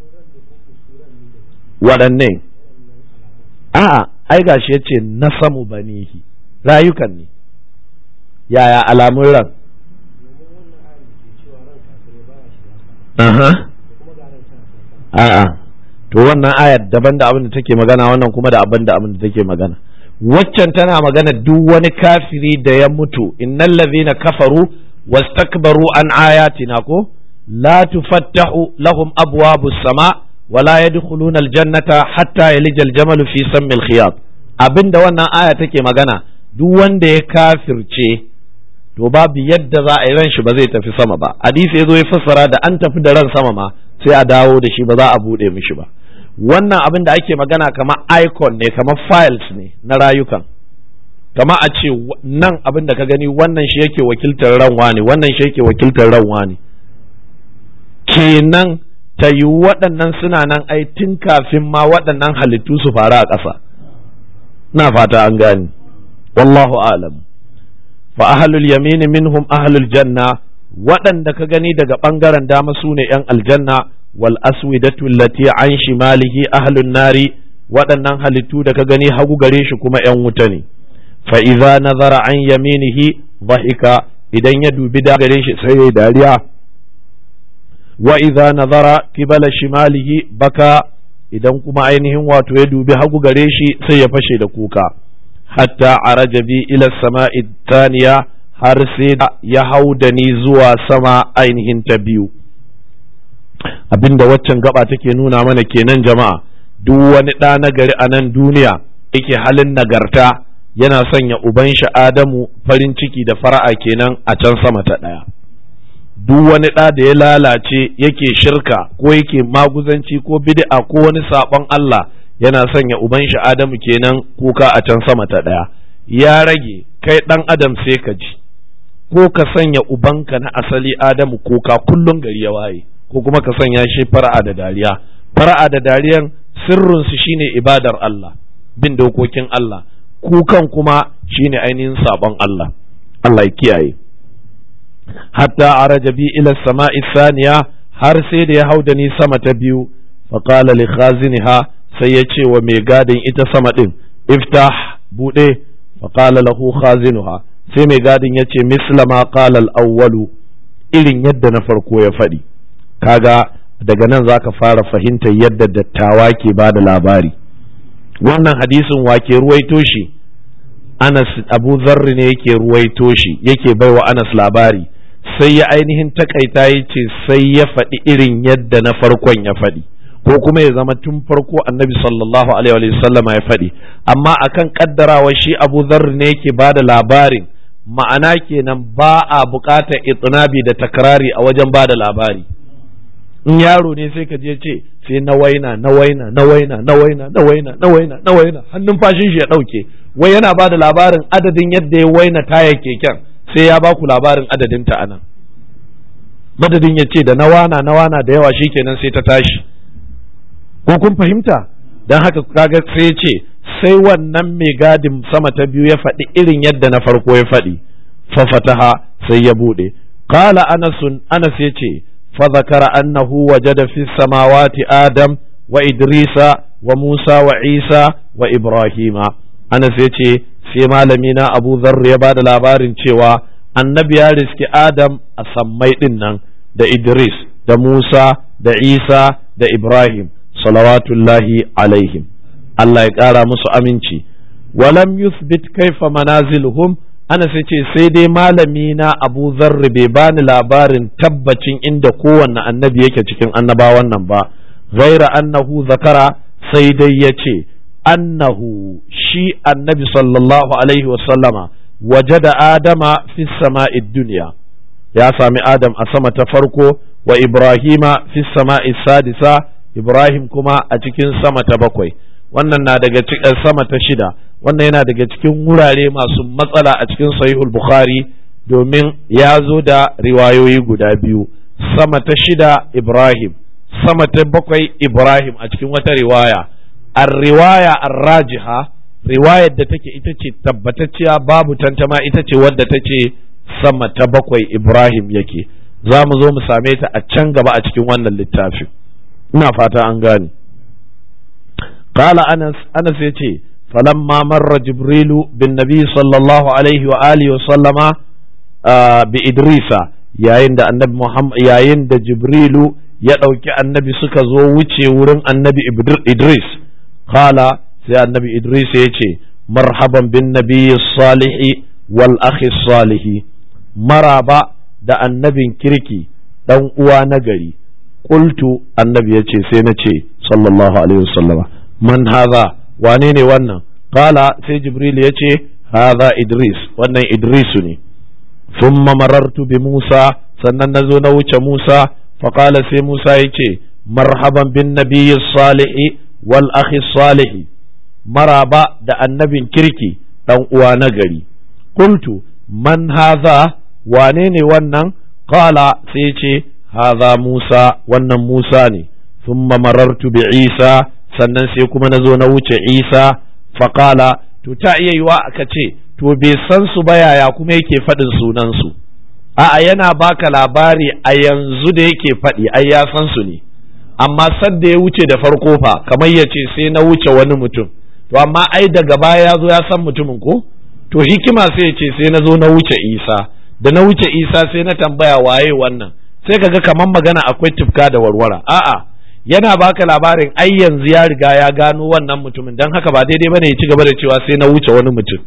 Speaker 1: waɗanne a'a ai gashi yace nasamu banihi rayukan ne yaya alamun ran aha a'a to wannan ayar daban da abin da take magana wannan kuma da abin da abin da take magana waccan tana magana duk wani kafiri da ya mutu innal ladhina kafaru wastakbaru an ayatina ko la tufattahu lahum abwabus sama wala yadkhuluna aljannata hatta yalija aljamalu fi sammil khiyat abinda wannan aya take magana duk wanda ya kafirce to babu yadda za a yi ran shi ba zai tafi sama ba hadisi ya zo ya fassara da an tafi da ran sama ma sai a dawo da shi ba za a bude mishi ba wannan abin da ake magana kamar icon ne kamar files ne na rayukan kama a ce nan abin da ka gani wannan shi yake wakiltar ranwa ne wannan shi yake wakiltar ranwa ne kenan ta yi waɗannan suna nan ai tun kafin ma waɗannan halittu su faru a ƙasa na fata an gani wallahu alam fa ahlul yamini minhum ahlul janna waɗanda ka gani daga ɓangaren dama su ne ‘yan aljanna wal aswidatu lati an shimalihi ahlun nari waɗannan halittu da ka gani hagu gare shi kuma ‘yan wuta ne fa idza nazara an yaminihi dhahika idan ya dubi da gare shi sai ya dariya wa idza nazara kibala shimalihi baka idan kuma ainihin wato ya dubi hagu gare shi sai ya fashe da kuka hatta araja bi ila sama'i thaniya har sai ya hau da ni zuwa sama ainihin ta biyu abinda waccan gaba take nuna mana kenan jama'a duk wani ɗa na gari a nan duniya yake halin nagarta yana sanya uban shi Adamu farin ciki da fara'a kenan a can sama ta ɗaya duk wani ɗa da ya lalace yake shirka ko yake maguzanci ko bid'a ko wani saɓon Allah yana sanya uban shi Adamu kenan kuka a can sama ta ɗaya ya rage kai ɗan adam sai ka ji ko ka sanya ubanka na asali Adamu kuka kullum gari ya waye ko kuma ka sanya shi fara'a da dariya fara'a da dariyan sirrinsu shine ibadar Allah bin dokokin Allah kukan kuma shine ainihin sabon Allah Allah ya kiyaye hatta araja bi ila sama'i saniya har sai da ya hau da ni sama ta biyu faqala li khaziniha sai ya ce wa mai gadin ita sama din iftah bude faqala lahu khazinuha sai mai gadin ya ce mislama qala al-awwalu irin yadda na farko ya faɗi kaga daga nan zaka fara fahimtar yadda dattawa ke ba da labari wannan hadisin wake ruwaito shi Anas Abu Zarri ne yake ruwaito shi yake baiwa Anas labari sai ya ainihin takaita ya ce sai ya faɗi irin yadda na farkon ya faɗi ko kuma ya zama tun farko annabi sallallahu alaihi wa sallam ya faɗi amma akan kaddarawa shi Abu Zarri ne yake ba da labarin ma'ana kenan ba a buƙatar itinabi da takrari a wajen ba da labari in yaro ne sai ka je ce sai na waina na waina na waina na waina na waina na waina na waina hannun fashin shi ya ɗauke wai yana ba da labarin adadin yadda ya waina taya keken sai ya ba ku labarin adadin ta anan madadin ya ce da na wana na wana da yawa shikenan sai ta tashi ko kun fahimta don haka kaga sai ya ce sai wannan mai gadin sama ta biyu ya faɗi irin yadda na farko ya faɗi fafataha sai ya buɗe qala anasun anas ya ce فذكر أنه وجد في السماوات آدم وإدريس وموسى وعيسى وإبراهيم أنا سيتي في مالمينا أبو ذر يباد labarin cewa annabi ya riski Adam a sammai ɗin nan da Idris da Musa da Isa da Ibrahim salawatullahi alaihim Allah ya ƙara musu aminci walam yuthbit kaifa manaziluhum ana sai ce sai dai malami na Abu Zarri bai bani labarin tabbacin inda kowanne annabi yake cikin annabawan nan ba ghaira annahu zakara sai dai ya ce annahu shi annabi sallallahu alaihi wasallama wajada adama fi sama'id duniya ya sami adam a sama ta farko wa ibrahima fi sama'i sadisa ibrahim kuma a cikin sama ta bakwai wannan na daga cikin sama ta shida wannan yana daga cikin wurare masu matsala a cikin sahihul bukhari domin ya zo da riwayoyi guda biyu sama ta shida ibrahim sama ta bakwai ibrahim a cikin wata riwaya ar-riwaya ar-rajiha riwayar da take ita ce tabbatacciya babu tantama ita ce wadda ta ce sama ta bakwai ibrahim yake za mu zo mu same ta a can gaba a cikin wannan littafin ina fata an gane qala anas anas yace falamma marra jibrilu bin nabi sallallahu alaihi wa alihi wa sallama bi idrisa yayin da annabi muhammad yayin da jibrilu ya ɗauki annabi suka zo wuce wurin annabi idris qala sai annabi idris ya ce marhaban bin nabiyyi salihi wal akhi salihi maraba da annabin kirki dan uwa na gari qultu annabi ya ce sai na ce sallallahu alaihi wasallama man hadha wane ne wannan qala sai jibril ya ce hadha idris wannan idrisu ne thumma marartu bi musa sannan nazo na wuce musa faqala sai musa ya ce marhaban bin nabiyyi salihi wal akhi salihi maraba da annabin kirki dan uwa na gari qultu man hadha wane ne wannan qala sai ce hadha Musa wannan Musa ne thumma marartu bi Isa sannan sai kuma nazo na wuce Isa faqala to ta iya yiwa aka ce to bai san su ba yaya kuma yake faɗin sunan su a'a yana baka labari a yanzu da yake faɗi ai ya san su ne amma sadda ya wuce da farko fa kamar ya ce sai na wuce wani mutum to amma ai daga baya ya zo ya san mutumin ko to hikima sai ya ce sai na zo na wuce isa da na wuce isa sai na tambaya waye wannan sai kaga kamar magana akwai tufka da warwara a'a yana baka labarin ai yanzu ya riga ya gano wannan mutumin dan haka ba daidai bane ya ci gaba da cewa sai na wuce wani mutum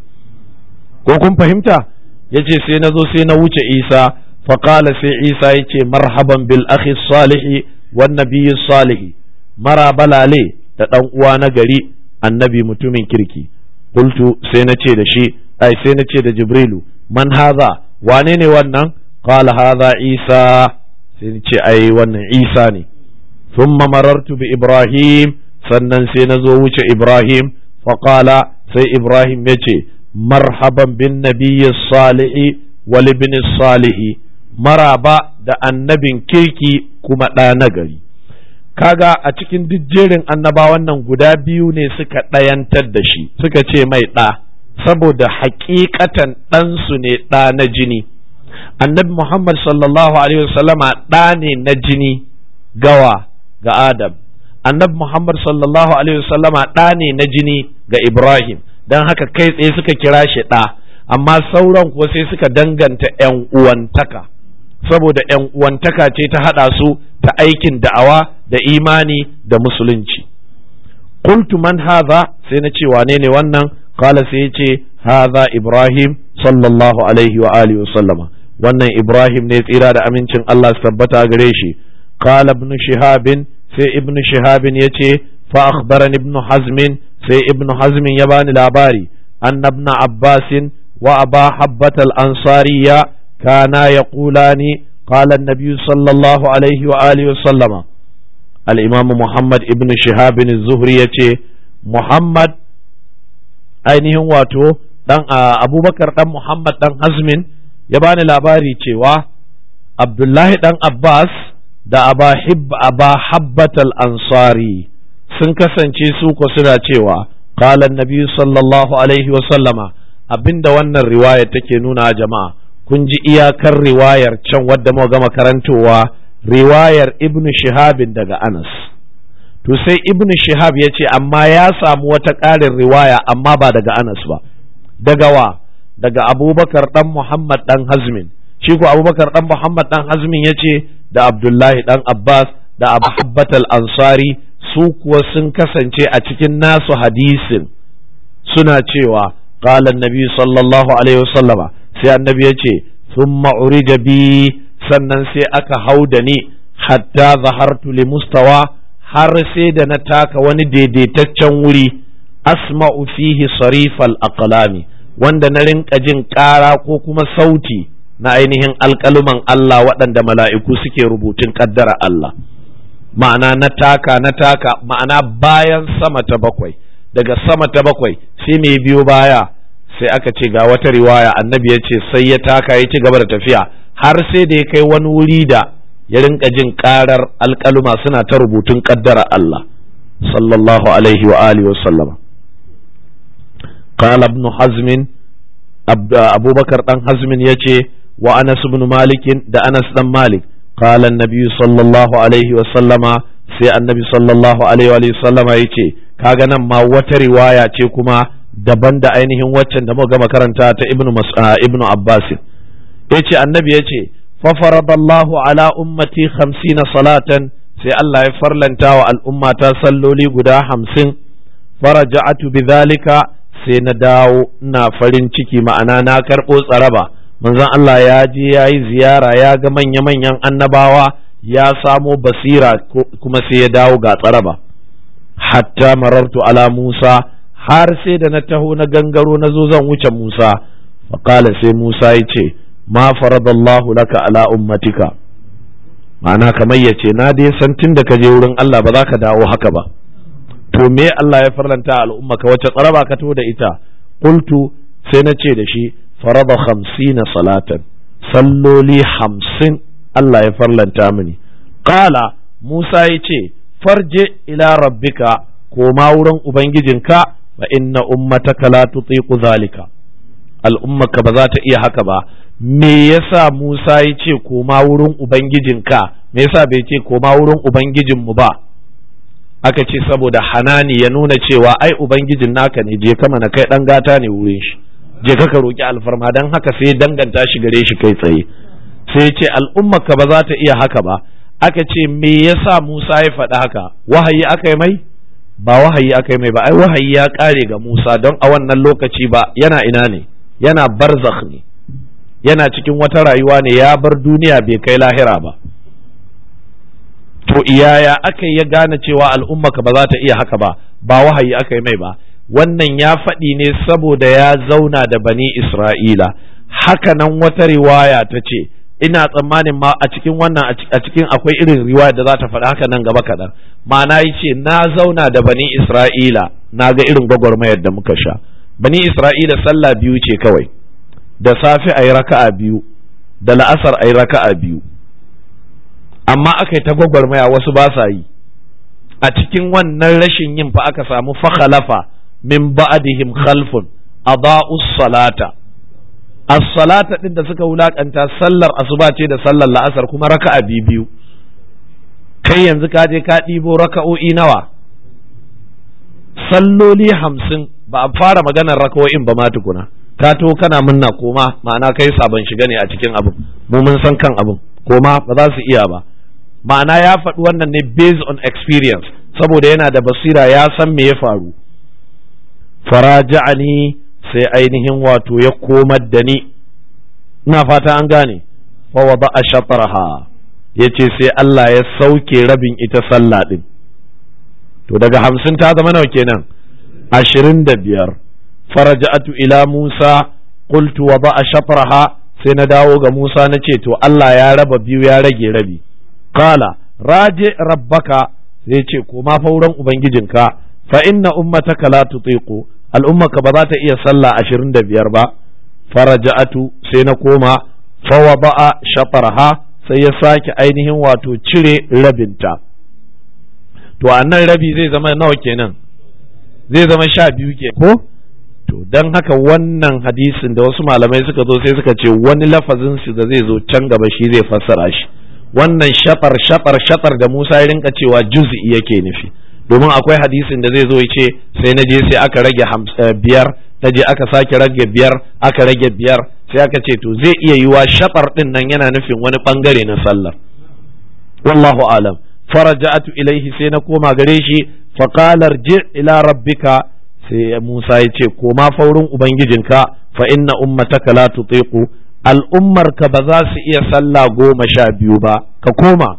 Speaker 1: ko kun fahimta yace sai na zo sai na wuce isa faqala sai isa yace marhaban bil akhi salihi wan nabiyyi salihi mara balale da dan uwa na gari annabi mutumin kirki qultu sai na ce da shi ai sai na ce da jibrilu man haza wane ne wannan qala haza isa sai na ce ai wannan isa ne thumma marartu bi ibrahim sannan sai na zo wuce ibrahim faqala sai ibrahim ya ce marhaban bin nabiyyi salihi wal ibn salihi maraba da annabin kirki kuma ɗa nagari kaga a cikin duk jerin annabawan nan guda biyu ne suka ɗayantar da shi suka ce mai ɗa saboda hakikatan ɗansu ne ɗa na jini annabi muhammad sallallahu alaihi wasallama ɗa ne na jini gawa ga adam annabi muhammad sallallahu alaihi wasallama ɗa ne na jini ga ibrahim don haka kai tsaye suka kira shi ɗa amma sauran kuwa sai suka danganta 'yan uwantaka saboda ‘yan uwantaka ce ta haɗa su ta aikin da'awa da imani da musulunci. Qultu man haza sai na ce wane ne wannan kala sai ya ce haza Ibrahim sallallahu alaihi wa alihi wa sallama wannan Ibrahim ne tsira da amincin Allah su tabbata gare shi qala ibn shihabin sai ibn shihabin ya ce fa akhbarani ibn hazmin sai ibn hazmin ya bani labari anna ibn abbasin wa aba habbatal ansariya كانا يقولان قال النبي صلى الله عليه وآله وسلم الإمام محمد ابن شهاب الزهري يتي محمد ainihin wato dan abubakar dan muhammad dan hazmin ya bani labari cewa abdullahi dan abbas da aba habbatal ansari sun kasance su ko suna cewa qala nabi sallallahu alaihi wa sallama abinda wannan riwaya take nuna jama'a kun ji iyakar riwayar can wadda muka gama karantowa riwayar ibnu shihabin daga anas to sai ibnu shihab ya ce amma ya samu wata ƙarin riwaya amma ba daga anas ba daga wa daga abubakar dan muhammad dan hazmin shi ko abubakar dan muhammad dan hazmin ya ce da abdullahi dan abbas da abu habbatal ansari su kuwa sun kasance a cikin nasu hadisin suna cewa qala annabi sallallahu alaihi wasallama sai annabi ya ce thumma urija bi sannan sai aka hau da ni hatta zahartu li mustawa har sai da na taka wani daidaitaccen wuri asma'u fihi sarifal aqlami wanda na rinka jin ƙara ko kuma sauti na ainihin alƙaluman Allah waɗanda mala'iku suke rubutun ƙaddara Allah ma'ana na taka na taka ma'ana bayan sama ta bakwai daga sama ta bakwai sai mai biyo baya sai aka ce ga wata riwaya annabi ya ce sai ya taka ya ci gaba da tafiya har sai da ya kai wani wuri da ya rinka jin karar alkaluma suna ta rubutun kaddara Allah sallallahu alaihi wa alihi wa sallama qala ibn hazm abubakar dan hazmin yace wa anas ibn malik da anas dan malik qala an-nabi sallallahu alaihi wa sallama sai annabi sallallahu alaihi wa sallama yace kaga nan ma wata riwaya ce kuma daban da ainihin waccan da muka gama karanta ta ibnu ibnu abbas yace annabi yace fa faradallahu ala ummati 50 salatan sai Allah ya farlanta wa al'ummata salloli guda hamsin faraja'atu bidhalika sai na dawo ina farin ciki ma'ana na karɓo tsaraba manzon Allah ya je ya yi ziyara ya ga manya-manyan annabawa ya samo basira kuma sai ya dawo ga tsaraba hatta marartu ala Musa har sai da na taho na gangaro na zo zan wuce Musa faƙala sai Musa ya ce ma faradallahu laka ala ummatika ma'ana kamar ya ce na dai san tun da ka je wurin Allah ba za ka dawo haka ba to me Allah ya farlanta al'umma ka wace tsaraba ka to da ita qultu sai na ce da shi farada khamsina salatan salloli hamsin Allah ya farlanta mini qala Musa ya ce farje ila rabbika koma wurin ubangijinka fa inna ummataka la tutiqu zalika al'ummaka ba za ta iya haka ba me yasa Musa ya ce koma wurin ubangijinka me yasa bai ce koma wurin ubangijinmu ba aka ce saboda hanani ya nuna cewa ai ubangijin naka ne je kama na kai dan gata ne wurin shi je ka roki alfarma dan haka sai danganta shi gare shi kai tsaye sai ce al'ummaka ba za ta iya haka ba aka ce me yasa Musa ya faɗi haka wahayi aka yi mai ba wahayi aka yi mai ba ai wahayi ya ƙare ga Musa don a wannan lokaci ba yana ina ne yana barzakh ne yana cikin wata rayuwa ne ya bar duniya bai kai lahira ba to iyaya aka ya gane cewa al'ummaka ba za ta iya haka ba ba wahayi aka yi mai ba wannan ya faɗi ne saboda ya zauna da bani Isra'ila haka nan wata riwaya ta ce ina tsammanin ma a cikin wannan a cikin akwai irin riwaya da za ta faɗi haka nan gaba kaɗan ma'ana yi ce na zauna da bani isra'ila na ga irin gwagwarmayar da muka sha bani isra'ila sallah biyu ce kawai da safe a yi raka'a biyu da la'asar a yi raka'a biyu amma aka yi ta gwagwarmaya wasu ba sa yi a cikin wannan rashin yin fa aka samu fakhalafa min ba'dihim khalfun adaa'us salata as-salata din da suka wulakanta sallar asuba ce da sallar la'asar kuma raka'a biyu kai yanzu ka je ka ɗibo raka'o'i nawa salloli hamsin ba a fara maganar raka'o'in ba ma tukuna ka to kana munna koma ma'ana kai sabon shiga ne a cikin abin mu mun san kan abin koma ba za su iya ba ma'ana ya faɗi wannan ne based on experience saboda yana da basira ya san me ya faru faraja'ani sai ainihin wato ya komar da ni ina fata an gane fa wada shatarha yace sai Allah ya sauke rabin ita sallah din to daga hamsin ta zama nawa kenan ashirin da biyar faraja'atu ila Musa qultu wada shatarha sai na dawo ga Musa na ce to Allah ya raba biyu ya rage rabi qala raje rabbaka sai ce koma fa wurin ubangijinka fa inna ummataka la tutiqu al'ummaka ba za ta iya sallah ashirin da biyar ba faraja'atu sai na koma fawa ba'a shafarha sai ya sake ainihin wato cire rabinta to a nan rabi zai zama nawa kenan zai zama sha biyu ke ko to don haka wannan hadisin da wasu malamai suka zo sai suka ce wani lafazin su da zai zo can gaba shi zai fassara shi wannan shafar shafar shafar da Musa ya rinka cewa juz'i yake nufi domin akwai hadisin da zai zo ya ce sai na je sai aka rage biyar ta je aka sake rage biyar aka rage biyar sai aka ce to zai iya yiwa shafar din nan yana nufin wani bangare na sallar wallahu alam faraja'atu ilaihi sai na koma gare shi faqala ji ila rabbika sai Musa ya ce koma faurin ubangijinka fa inna ummataka la tutiqu al'ummarka ba za su iya sallah goma sha biyu ba ka koma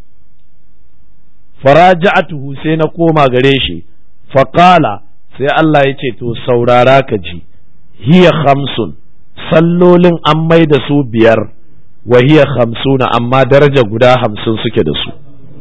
Speaker 1: faraja'atuhu sai na koma gare shi faqala sai Allah ya ce to saurara ka ji hiya khamsun sallolin an mai da su biyar wa hiya khamsuna amma daraja guda hamsin suke da su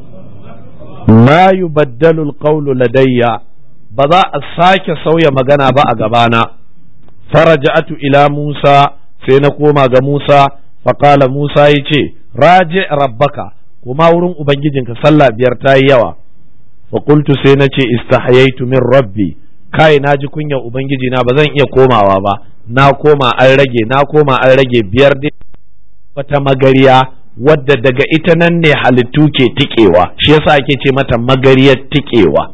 Speaker 1: ma yubaddalu alqawlu ladayya ba za a sake sauya magana ba a gabana faraja'atu ila Musa sai na koma ga Musa faqala Musa yace raji rabbaka kuma wurin ubangijinka sallah biyar ta yi yawa fa qultu sai na ce istahyaitu min rabbi kai na ji kunyar ubangiji na ba zan iya komawa ba na koma an rage na koma an rage biyar dai wata magariya wadda daga ita nan ne halittu ke tikewa shi yasa ake ce mata magariyar tikewa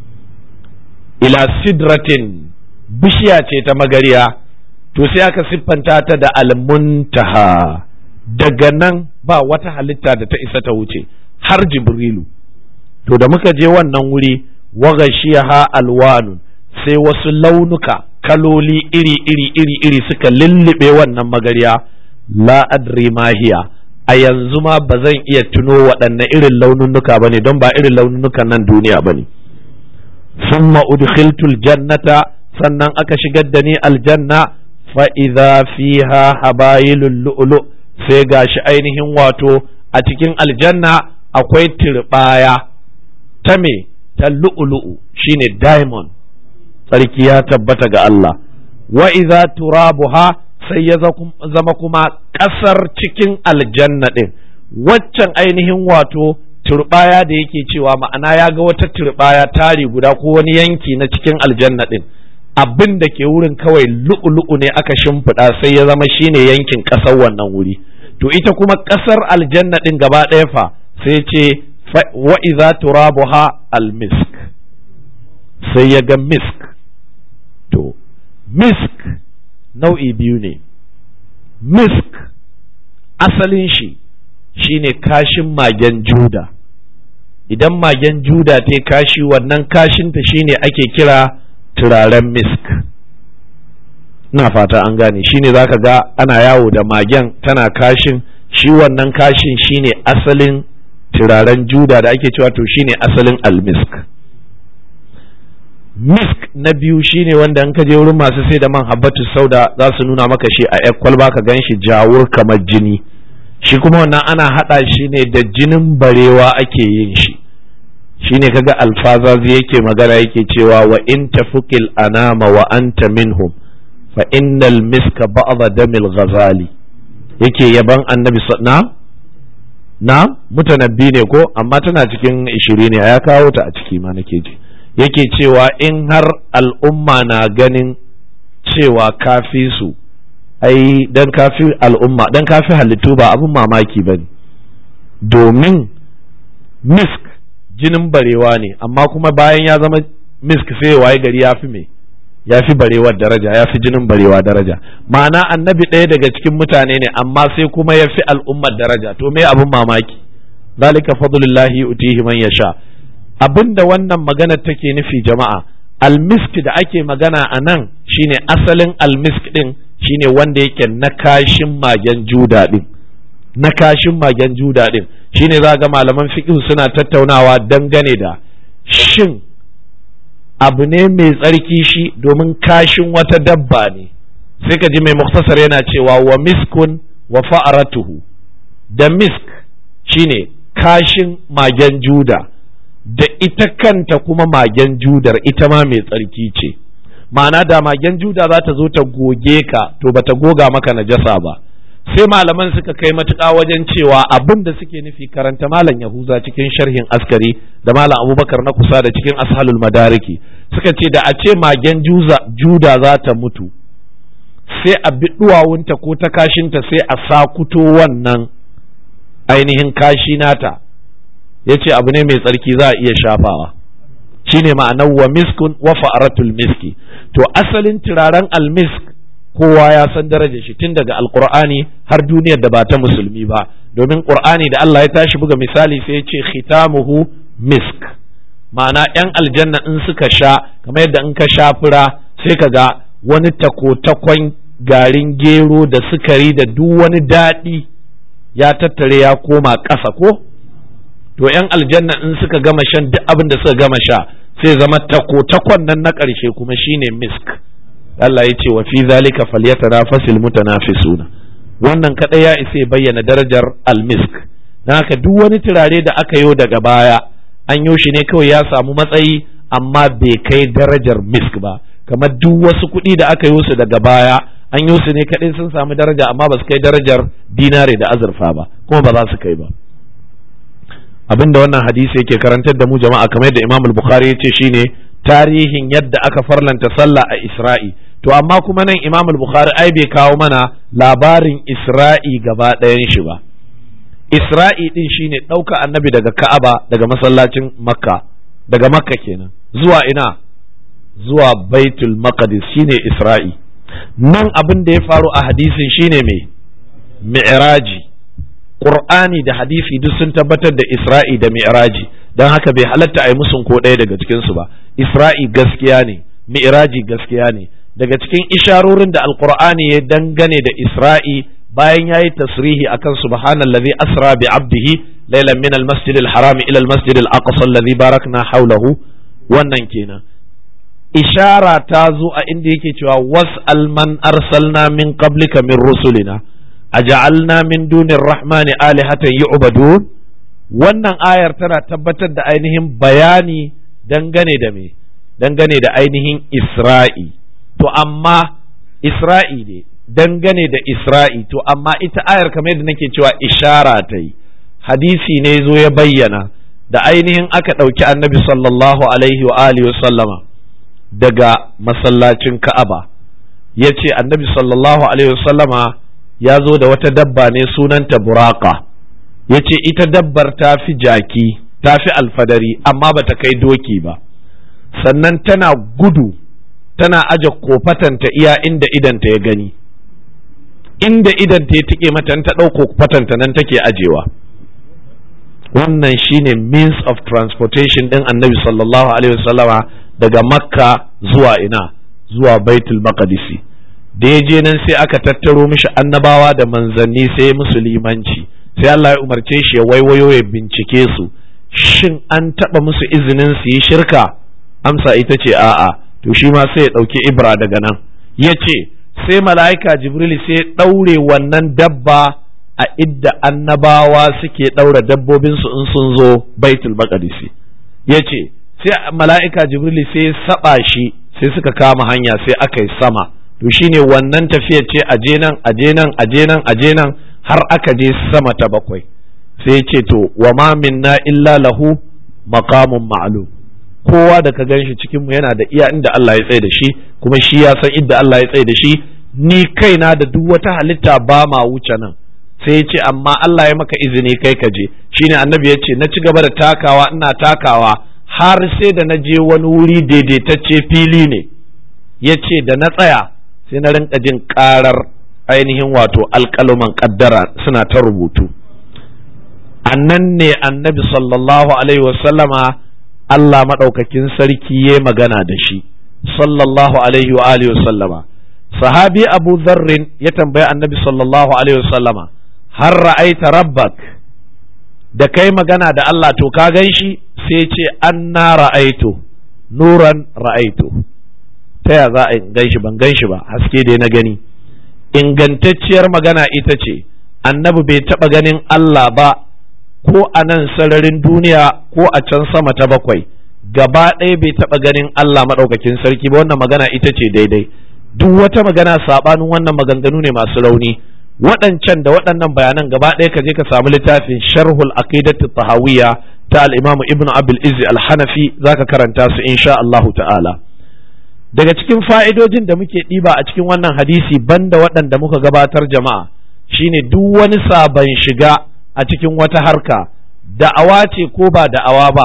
Speaker 1: ila sidratin bishiya ce ta magariya to sai aka siffanta ta da almuntaha daga nan ba wata halitta da ta isa ta wuce har jibrilu to da muka je wannan wuri wagashiyaha alwanun sai wasu launuka kaloli iri iri iri iri suka lullube wannan magariya la adri mahiya a yanzu ma ba zan iya tuno waɗanne irin laununuka ba ne don ba irin laununukan nan duniya ba ne summa udkhiltul jannata sannan aka shigar da ni aljanna fa idza fiha habayilul lu'lu sai gashi ainihin wato a cikin aljanna akwai turbaya ta me ta lu'lu'u shine diamond tsarki ya tabbata ga Allah wa idza turabuha sai ya zama kuma ƙasar cikin aljanna ɗin waccan ainihin wato turbaya da yake cewa ma'ana ya ga wata turbaya tari guda ko wani yanki na cikin aljanna ɗin abin da ke wurin kawai lu'ulu'u ne aka shimfiɗa sai ya zama shine yankin ƙasar wannan wuri to ita kuma ƙasar aljanna ɗin gaba ɗaya fa sai ce wa iza turabuha almisk sai ya ga misk to misk nau'i biyu ne misk asalin shi shine kashin magen juda idan magen juda ta kashi wannan kashinta shine ake kira turaren misk na fata an gane shine zaka ga ana yawo da magen tana kashin shi wannan kashin shine asalin turaren juda da ake cewa to shine asalin almisk misk na biyu shine wanda in ka je wurin masu sai da man habbatu sauda za su nuna maka shi a yak kwalba ka gan shi jawur kamar jini shi kuma wannan ana haɗa shi ne da jinin barewa ake yin shi shine kaga alfazazi yake magana yake cewa wa in tafukil anama wa anta minhum fa innal miska ba'dha damil ghazali yake yaban annabi na na mutanabbi ne ko amma tana cikin ishiri ne ya kawo ta a ciki ma nake ji yake cewa in har al'umma na ganin cewa kafi su ai dan kafi al'umma dan kafi halittu ba abin mamaki ba ne domin misk jinin barewa ne amma kuma bayan ya zama misk sai waye gari ya fi me ya fi barewar daraja ya fi jinin barewa daraja ma'ana annabi ɗaya daga cikin mutane ne amma sai kuma ya fi al'ummar daraja to me abin mamaki zalika fadlullahi utihi man yasha abinda wannan magana take nufi jama'a almisk da ake magana a nan shine asalin almisk din shine wanda yake na kashin magen juda din na kashin magen juda din shine za ga malaman fiqh suna tattaunawa dangane da shin abu ne mai tsarki shi domin kashin wata dabba ne sai ka ji mai muktasar yana cewa wa miskun wa fa'aratuhu da misk shine kashin magen juda da ita kanta kuma magen judar ita ma mai tsarki ce ma'ana da magen juda za ta zo ta goge ka to bata goga maka najasa ba sai malaman suka kai matuƙa wajen cewa abin da suke nufi karanta malam yahuza cikin sharhin askari da malam abubakar na kusa da cikin ashalul madariki suka ce da a ce magen juda za ta mutu sai a bi duwawunta ko ta kashinta sai a sakuto wannan ainihin kashi nata ya ce abu ne mai tsarki za a iya shafawa shine ma'anar wa miskun wa fa'aratul miski to asalin turaren almisk kowa ya san darajar shi tun daga alqur'ani har duniyar da ba ta musulmi ba domin qur'ani da Allah ya tashi buga misali sai ya ce khitamuhu misk ma'ana yan aljanna in suka sha kamar yadda in ka sha fura sai ka ga wani takotakon garin gero da sukari da duk wani daɗi ya tattare ya koma ƙasa ko to yan aljanna in suka gama shan duk abin da suka gama sha sai zama takotakon nan na ƙarshe kuma shine misk Allah ya ce wa fi zalika falyatanafasil mutanafisuna wannan kadai ya isa bayyana darajar almisk dan haka duk wani turare da aka yo daga baya an yo shi ne kawai ya samu matsayi amma bai kai darajar misk ba kamar duk wasu kuɗi da aka yi su daga baya an yi su ne kaɗai sun samu daraja amma ba su kai darajar dinare da azurfa ba kuma ba za su kai ba abinda wannan hadisi yake karantar da mu jama'a kamar yadda Imam al-Bukhari ya ce shine tarihin yadda aka farlanta sallah a Isra'i to amma kuma nan Imam al-Bukhari ai bai kawo mana labarin Isra'i gaba ɗayan shi ba Isra'i din shine ɗauka annabi daga Ka'aba daga masallacin Makka daga Makka kenan zuwa ina zuwa Baitul Maqdis shine Isra'i nan abin da ya faru a hadisin shine mai mi'raji Qur'ani da hadisi duk sun tabbatar da Isra'i da mi'raji don haka bai halatta a yi musun ko ɗaya daga cikinsu ba Isra'i gaskiya ne mi'raji gaskiya ne daga cikin isharorin da Alƙur'ani ya dangane da Isra'i bayan ya yi tasrihi akan subhanallazi asra bi abdihi laylan min al-masjid al-haram ila al-masjid al-aqsa alladhi barakna hawlahu wannan kenan ishara ta zo a inda yake cewa was'al man arsalna min qablika min rusulina aja'alna min dunir rahmani alihatan yu'badun wannan ayar tana tabbatar da ainihin bayani dangane da me dangane da ainihin Isra'i to amma Isra'i ne dangane da Isra'i to amma ita ayar kamar yadda nake cewa ishara ta yi hadisi ne zo ya bayyana da ainihin aka ɗauki annabi sallallahu alaihi wa alihi wa sallama daga masallacin Ka'aba ya ce annabi sallallahu alaihi wa sallama ya zo da wata dabba ne sunanta buraka ya ce ita dabbar ta fi jaki ta fi alfadari amma ba ta kai doki ba sannan tana gudu tana aje kofatanta iya inda idanta ya gani inda idanta ya tike mata ta ɗauko kofatanta nan take ajewa wannan shine means of transportation ɗin annabi sallallahu alaihi wasallama daga makka zuwa ina zuwa baitul maqdisi da ya je nan sai aka tattaro mishi annabawa da manzanni sai musulmanci sai Allah ya umarce shi ya waiwayo ya bincike su shin an taɓa musu izinin su yi shirka amsa ita ce a'a to shi ma sai ya ɗauki ibra daga nan ya ce sai mala'ika jibril sai ya ɗaure wannan dabba a idda annabawa suke ɗaura dabbobinsu in sun zo baitul maqdisi ya ce sai mala'ika jibril sai ya saba shi sai suka kama hanya sai aka yi sama to shine wannan tafiyar ce aje nan aje nan aje nan aje nan har aka je sama ta bakwai sai ya ce to wa ma minna illa lahu maqamun ma'lum kowa da ka ganshi cikin mu yana da iya inda Allah ya tsaye da shi kuma shi ya san inda Allah ya tsaye da shi ni kaina da duk wata halitta ba ma wuce nan sai ya ce amma Allah ya maka izini kai ka je shine annabi ya ce na ci gaba da takawa ina takawa har sai da na je wani wuri daidaitacce fili ne ya ce da na tsaya sai na rinka jin karar ainihin wato alƙaluman ƙaddara suna ta rubutu annan ne annabi sallallahu alaihi wasallama Allah maɗaukakin sarki ya magana da shi sallallahu alaihi wa alihi wasallama sahabi abu zarrin ya tambayi annabi sallallahu alaihi wasallama har ra'aita rabbak da kai magana da Allah to ka gan shi sai ce anna ra'aitu nuran ra'aitu ta ya za a gan shi ban gan shi ba haske dai na gani ingantacciyar magana ita ce annabi bai taɓa ganin Allah ba ko a nan sararin duniya ko a can sama ta bakwai gaba ɗaya bai taɓa ganin Allah maɗaukakin sarki ba wannan magana ita ce daidai duk wata magana saɓanin wannan maganganu ne masu rauni waɗancan da waɗannan bayanan gaba ɗaya ka je ka samu littafin sharhul aqidatu tahawiyya ta al-imamu ibnu abul izzi al-hanafi zaka karanta su insha Allahu ta'ala daga cikin fa'idojin da muke ɗiba a cikin wannan hadisi banda waɗanda muka gabatar jama'a shine duk wani sabon shiga a cikin wata harka da'awa ce ko ba da'awa ba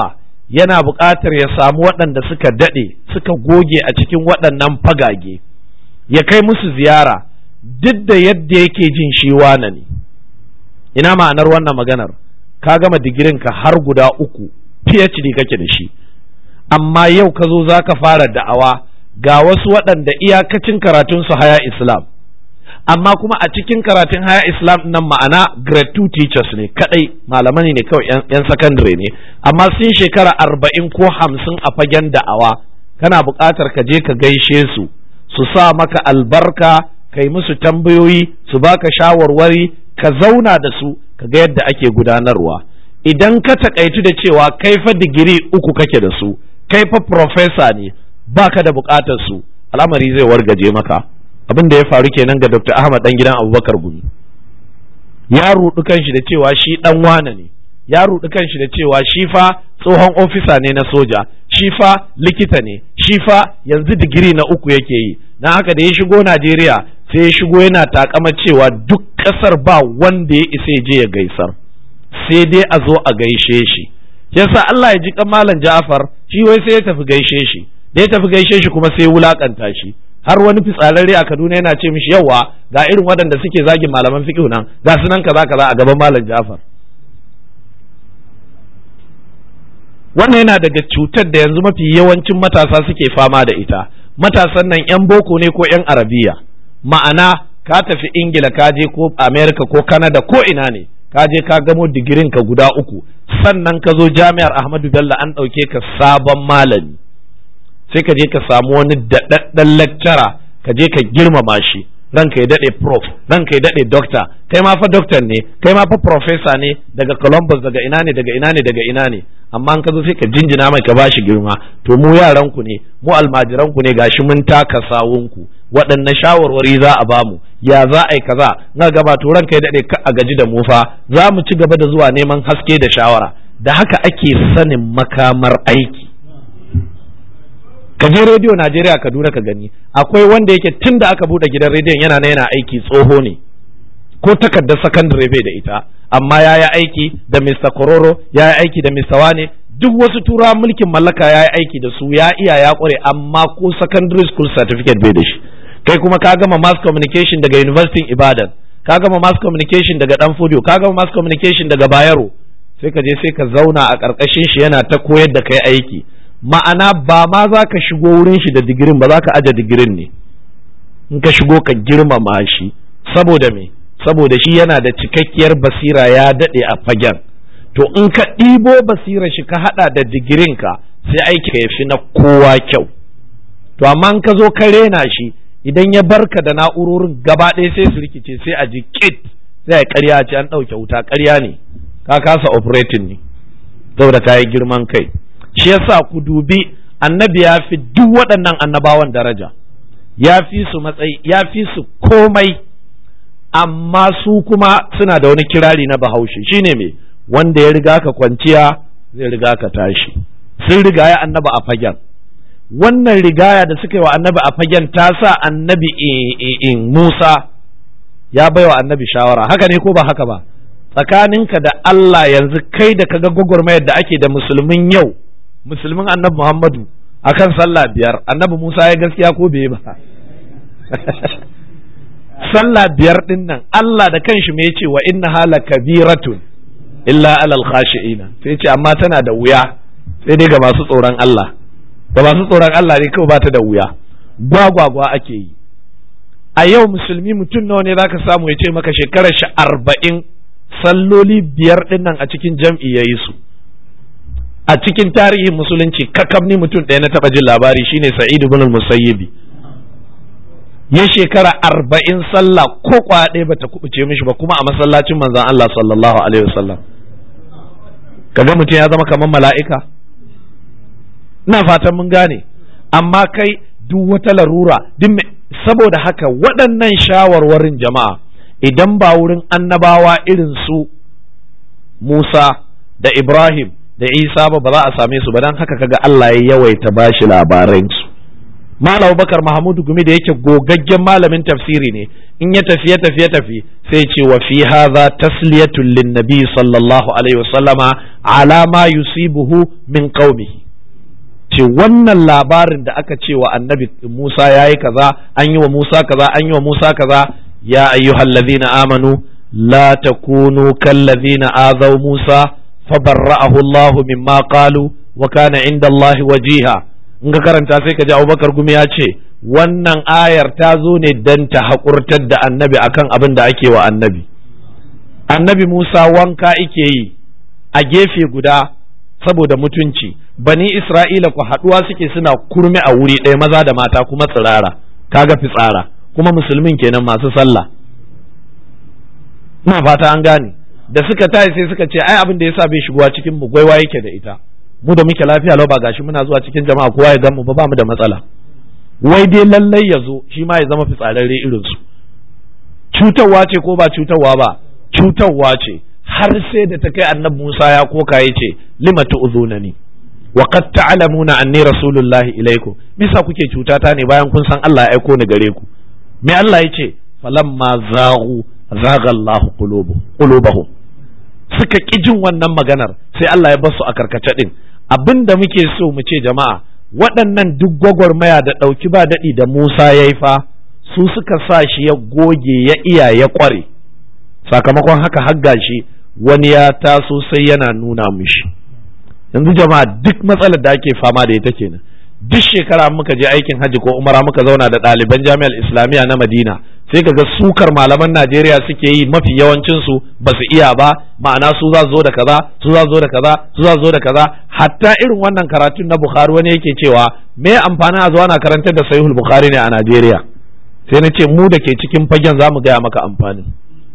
Speaker 1: yana buƙatar ya samu waɗanda suka daɗe suka goge a cikin waɗannan fagage ya kai musu ziyara duk da yadda yake jin shi wane ne ina ma'anar wannan maganar ka gama digirinka har guda uku PhD kake da shi amma yau ka zo za ka fara da'awa ga wasu waɗanda iyakacin karatunsu haya islam amma kuma a cikin karatun haya islam nan ma'ana grade 2 teachers ne kadai malamai ne kawai yan secondary ne amma sun shekara arba'in ko hamsin a fagen da'awa kana buƙatar ka je ka gaishe su su sa maka albarka kai musu tambayoyi su baka shawarwari ka zauna da su ka ga yadda ake gudanarwa idan ka takaitu da cewa kai fa digiri uku kake da su kai fa professor ne baka da buƙatar su al'amari zai wargaje maka abin da ya faru kenan ga Dr. Ahmad dan gidan Abubakar Gumi ya rudu kanshi da cewa shi dan wane ne ya rudu kanshi da cewa shi fa tsohon ofisa ne na soja shi fa likita ne shi fa yanzu digiri na uku yake yi na haka da ya shigo Najeriya sai ya shigo yana takama cewa duk kasar ba wanda ya isa ya je ya gaisar sai dai a zo a gaishe shi yasa Allah ya ji kan malam Ja'far shi wai sai ya tafi gaishe shi da ya tafi gaishe shi kuma sai wulakanta shi har wani fitsararre a Kaduna yana ce mishi yawa ga irin waɗanda suke zagin malaman fiqh nan ga su nan kaza kaza a gaban malam Ja'far wannan yana daga cutar da yanzu mafi yawancin matasa suke fama da ita matasan nan yan boko ne ko yan arabiya ma'ana ka tafi ingila ka je ko america ko canada ko ina ne ka je ka gamo digirin ka guda uku sannan ka zo jami'ar ahmadu bello an ɗauke ka sabon malami sai ka je ka samu wani daɗaɗɗen lecturer ka je ka girmama shi ranka ya daɗe prof ranka ya daɗe doctor kai ma fa doctor ne kai ma fa professor ne daga columbus daga ina ne daga ina ne daga ina ne amma an ka zo sai ka jinjina mai ka bashi girma to mu yaran ku ne mu almajiran ku ne gashi mun taka sawun ku waɗanne shawarwari za a bamu ya za a yi kaza na gaba to ranka ya daɗe ka a gaji da mu fa za mu ci gaba da zuwa neman haske da shawara da haka ake sanin makamar aiki ka je rediyo Najeriya Kaduna ka gani akwai wanda yake tun da aka bude gidan rediyon yana na yana aiki tsoho ne ko takardar sakandare bai da ita amma ya yi aiki da Mr. Kororo ya yi aiki da Mr. Wane duk wasu tura mulkin mallaka ya yi aiki da su ya iya ya kware amma ko secondary school certificate bai da shi kai kuma ka gama mass communication daga University Ibadan ka gama mass communication daga Danfodiyo ka gama mass communication daga Bayero sai ka je sai ka zauna a ƙarƙashin shi yana ta koyar da kai aiki ma'ana ba ma za ka shigo wurin shi da digirin ba za ka aje digirin ne in ka shigo ka girmama shi saboda me saboda shi yana da cikakkiyar basira ya daɗe a fagen to in ka ɗibo basira shi ka haɗa da digirinka sai aiki ka fi na kowa kyau to amma in ka zo ka rena shi idan ya barka da na'urorin gaba ɗaya sai su rikice sai a ji kit sai a ƙarya ce an ɗauke wuta ƙarya ne ka kasa operating ne saboda ka yi girman kai shi yasa ku dubi annabi ya fi duk waɗannan annabawan daraja ya fi su matsayi ya fi su komai amma su kuma suna da wani kirari na bahaushe shine me wanda ya riga ka kwanciya zai riga ka tashi sun rigaya annaba a fagen wannan rigaya da suka yi wa annabi a fagen ta sa annabi in Musa ya baiwa annabi shawara haka ne ko ba haka ba tsakaninka da Allah yanzu kai da kaga gwagwarmayar da ake da musulmin yau musulmin annabi Muhammadu akan sallah biyar annabi Musa ya gaskiya ko bai ba sallah biyar din nan Allah da kanshi me yace wa inna hala kabiratun illa alal khashi'ina sai ce amma tana da wuya sai dai ga masu tsoron Allah ga masu tsoron Allah ne kawai ba ta da wuya gwagwagwa ake yi a yau musulmi mutum nawa ne zaka samu ya ce maka shekarar shi arba'in salloli biyar din nan a cikin jam'i ya yi su a cikin tarihin musulunci kakam ni mutum ɗaya na taɓa jin labari shine sa'id ibn al-musayyibi ya shekara arba'in sallah ko kwaya ɗaya bata kubuce mishi ba kuma a masallacin manzon Allah sallallahu alaihi wasallam kaga mutum ya zama kamar mala'ika ina fatan mun gane amma kai duk wata larura duk saboda haka waɗannan shawarwarin jama'a idan ba wurin annabawa irin su Musa da Ibrahim da Isa ba ba za a same su ba don haka kaga Allah ya yawaita bashi labaransu Malam Bakar Mahmudu Gumi da yake gogaggen malamin tafsiri ne in ya tafi ya tafi ya tafi sai ce wa fi hadha tasliyatun lin nabi sallallahu alaihi wasallama ala ma yusibuhu min qaumihi ce wannan labarin da aka ce wa annabi Musa yayi kaza an yi wa Musa kaza an yi wa Musa kaza ya ayyuhallazina amanu la takunu kallazina azaw Musa fabarra'ahu Allah mimma qalu wa kana inda Allah wajiha in ka karanta sai ka ji Abubakar gumi ya ce wannan ayar ta zo ne dan ta haƙurtar da annabi akan abin da ake wa annabi annabi Musa wanka ike yi a gefe guda saboda mutunci bani Isra'ila ku haɗuwa suke suna kurme a wuri ɗaya maza da mata kuma tsirara kaga fitsara kuma musulmin kenan masu sallah ina fata an gane da suka tayi sai suka ce ai abin da yasa bai shigowa cikin mu gwaiwa yake da ita mu da muke lafiya lau ba gashi muna zuwa cikin jama'a kowa ya gamu ba ba mu da matsala wai dai lallai ya zo shi ma ya zama fitsararre irin su cutarwa ce ko ba cutarwa ba cutarwa ce har sai da ta kai annabi Musa ya koka ya ce lima tu'zunani wa qad ta'lamuna anni rasulullahi ilaikum misa kuke cutata ne bayan kun san Allah ya aiko ni gare ku me Allah ya ce falamma zaghu zaga Allah qulubahum suka ƙi jin wannan maganar sai Allah ya basu a karkace din abin da muke so mu ce jama'a waɗannan duk gwagwarmaya da ɗauki ba daɗi da Musa ya yi fa su suka sa shi ya goge ya iya ya ƙware sakamakon haka hagga shi wani ya taso sai yana nuna mishi yanzu jama'a duk matsalar da ake fama da ita kenan duk shekara muka je aikin hajji ko umara muka zauna da ɗaliban jami'ar islamiyya na madina sai kaga sukar malaman najeriya suke yi mafi yawancin su ba su iya ba ma'ana su za zo da kaza su za zo da kaza su za zo da kaza hatta irin wannan karatun na bukhari wani yake cewa me amfanin a zuwa na karantar da sahihul bukhari ne a najeriya sai na ce mu da ke cikin fagen za mu gaya maka amfanin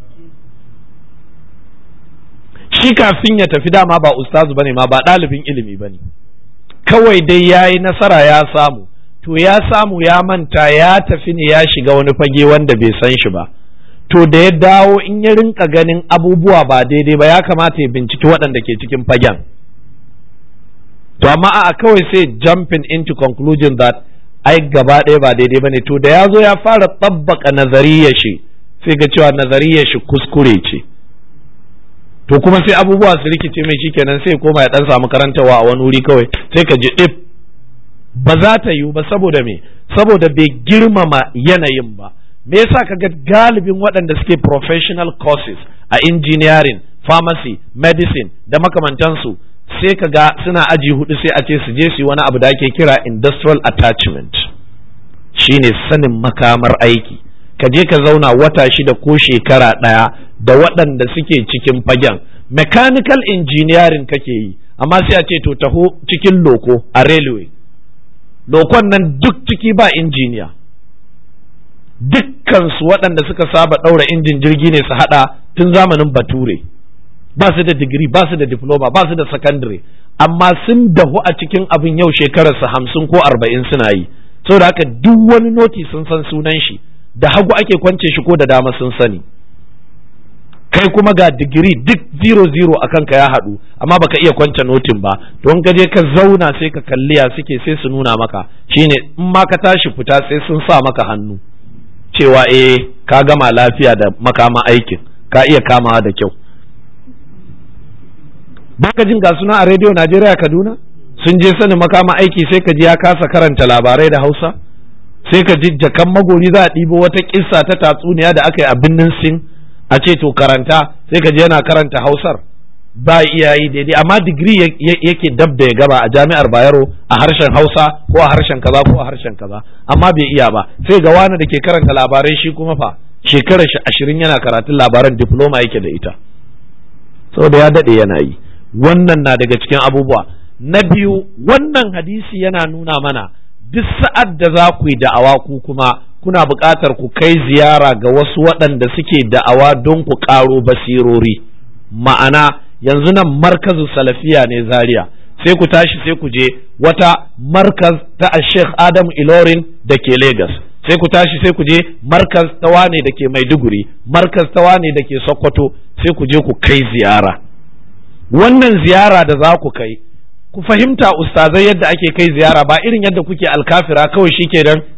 Speaker 1: shi kafin ya tafi dama ba ustazu bane ma ba ɗalibin ilimi bane kawai dai ya yi nasara ya samu to ya samu ya manta ya tafi ne ya shiga wani fage wanda bai san shi ba to da ya dawo in ya rinka ganin abubuwa ba daidai ba ya kamata ya binciki waɗanda ke cikin fagen to amma a kawai sai jumping into conclusion that ai gaba ɗaya ba daidai ba ne to da ya zo ya fara tsabbaka nazariyar shi sai ga cewa nazariyar shi kuskure ce to kuma sai abubuwa su rikice mai shikenan sai koma ya dan samu karantawa a wani wuri kawai sai ka ji dip ba za ta yiwu ba saboda me saboda bai girmama yanayin ba me yasa ka ga galibin waɗanda suke professional courses a engineering pharmacy medicine da makamantansu sai ka ga suna aji hudu sai a ce su je su yi wani abu da ake kira industrial attachment shine sanin makamar aiki ka je ka zauna wata shida ko shekara ɗaya da waɗanda suke cikin fagen mechanical engineering kake yi amma sai a ce to taho cikin loko a railway lokon nan duk ciki ba injiniya dukkansu waɗanda suka saba ɗaura injin jirgi ne su haɗa tun zamanin bature ba su da digiri ba su da diploma ba su da secondary amma sun dahu a cikin abin yau shekararsa hamsin ko arba'in suna yi saboda haka duk wani noti sun san sunan shi da hagu ake kwance shi ko da dama sun sani kai kuma ga digiri duk zero zero a kanka ya haɗu amma baka iya kwance notin ba don ka je ka zauna sai ka kalli ya suke sai su nuna maka shine in ma ka tashi fita sai sun sa maka hannu cewa eh ka gama lafiya da makama aikin ka iya kamawa da kyau baka jin ga suna a rediyo Najeriya Kaduna sun je sanin makama aiki sai ka ji ya kasa karanta labarai da Hausa sai ka ji jakan magori za a ɗibo wata kissa ta tatsuniya da aka yi a birnin sin a ce to karanta sai ka ji yana karanta hausar ba iya yi daidai amma digiri yake dab da ya gaba a jami'ar bayero a harshen hausa ko a harshen kaza ko a harshen kaza amma bai iya ba sai ga wani da ke karanta labarai shi kuma fa shekarar shi ashirin yana karatun labaran diploma yake da ita saboda ya daɗe yana yi wannan na daga cikin abubuwa na biyu wannan hadisi yana nuna mana duk sa'ad da za ku yi da'awa ku kuma kuna buƙatar ku kai ziyara ga wasu waɗanda suke da'awa don ku ƙaro basirori ma'ana yanzu nan markazu salafiya ne zaria sai ku tashi sai ku je wata markaz ta sheikh adam ilorin da ke Legas. sai ku tashi sai ku je markaz ta wane da ke maiduguri markaz ta wane da ke sokoto sai ku je ku kai ziyara wannan ziyara da za ku kai ku fahimta ustazai yadda ake kai ziyara ba irin yadda kuke alkafira kawai shi kenan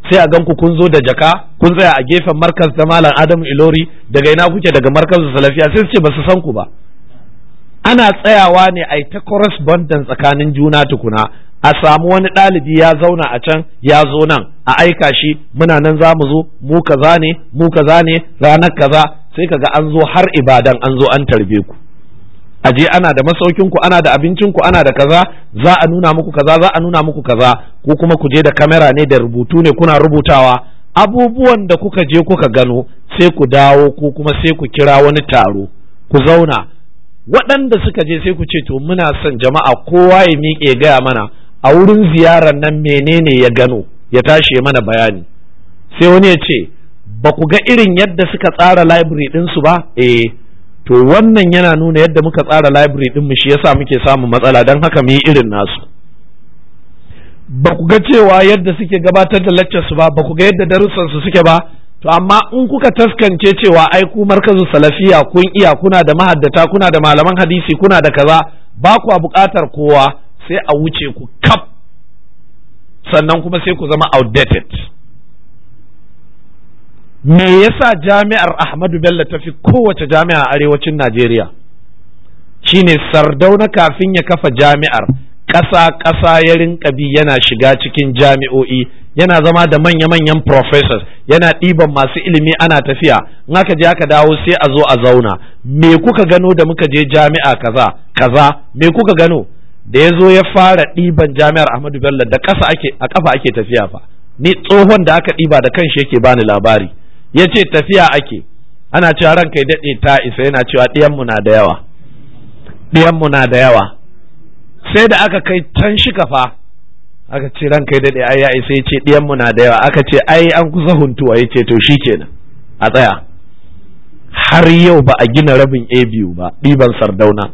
Speaker 1: sai a ganku kun zo da jaka kun tsaya a gefen markaz da malam adamu ilori daga ina kuke daga markazin salafiya sai su ce ba su san ku ba ana tsayawa ne a ta correspondence tsakanin juna tukuna a samu wani ɗalibi ya zauna a can ya zo nan a aika shi muna nan za mu zo mu kaza ne mu kaza ne ranar kaza sai kaga an zo har ibadan an zo an tarbe ku aje ana da masaukin ku ana da abincin ku ana da kaza za a nuna muku kaza za a nuna muku kaza ko kuma ku je da kamera ne da rubutu ne kuna rubutawa abubuwan da kuka je kuka gano sai ku dawo ko kuma sai ku kira wani taro ku zauna waɗanda suka je sai ku ce to muna son jama'a kowa ya miƙe gaya mana a wurin ziyarar nan menene ya gano ya tashi mana bayani sai wani ya ce ba ku ga irin yadda suka tsara library ɗinsu ba eh to wannan yana nuna yadda muka tsara library ɗin mu shi yasa muke samun matsala don haka mu yi irin nasu ba ku ga cewa yadda suke gabatar da lectures ba ba ku ga yadda darussan su suke ba to amma in kuka taskance cewa ai ku markazu salafiya kun iya kuna da mahaddata kuna da malaman hadisi kuna da kaza ba ku buƙatar kowa sai a wuce ku kaf sannan kuma sai ku zama outdated me yasa jami'ar Ahmadu Bello ta fi kowace jami'a a arewacin Najeriya shine sardauna kafin ya kafa jami'ar ƙasa ƙasa ya rinka bi yana shiga cikin jami'o'i yana zama da manya-manyan professors yana ɗiban masu ilimi ana tafiya in aka je aka dawo sai a zo a zauna me kuka gano da muka je jami'a kaza kaza me kuka gano da ya zo ya fara ɗiban jami'ar Ahmadu Bello da ƙasa ake a ƙafa ake tafiya fa ni tsohon da aka ɗiba da kanshi yake bani labari ya ce tafiya ake ana cewa ranka ya daɗe ta isa yana cewa ɗiyanmu na da yawa ɗiyanmu na da yawa sai da aka kai can shi kafa aka ce ranka ya daɗe ai ya isa ya ce ɗiyanmu na da yawa aka ce ai an kusa huntuwa ya ce to shi kenan a tsaya har yau ba a gina rabin a biyu ba ɗiban sardauna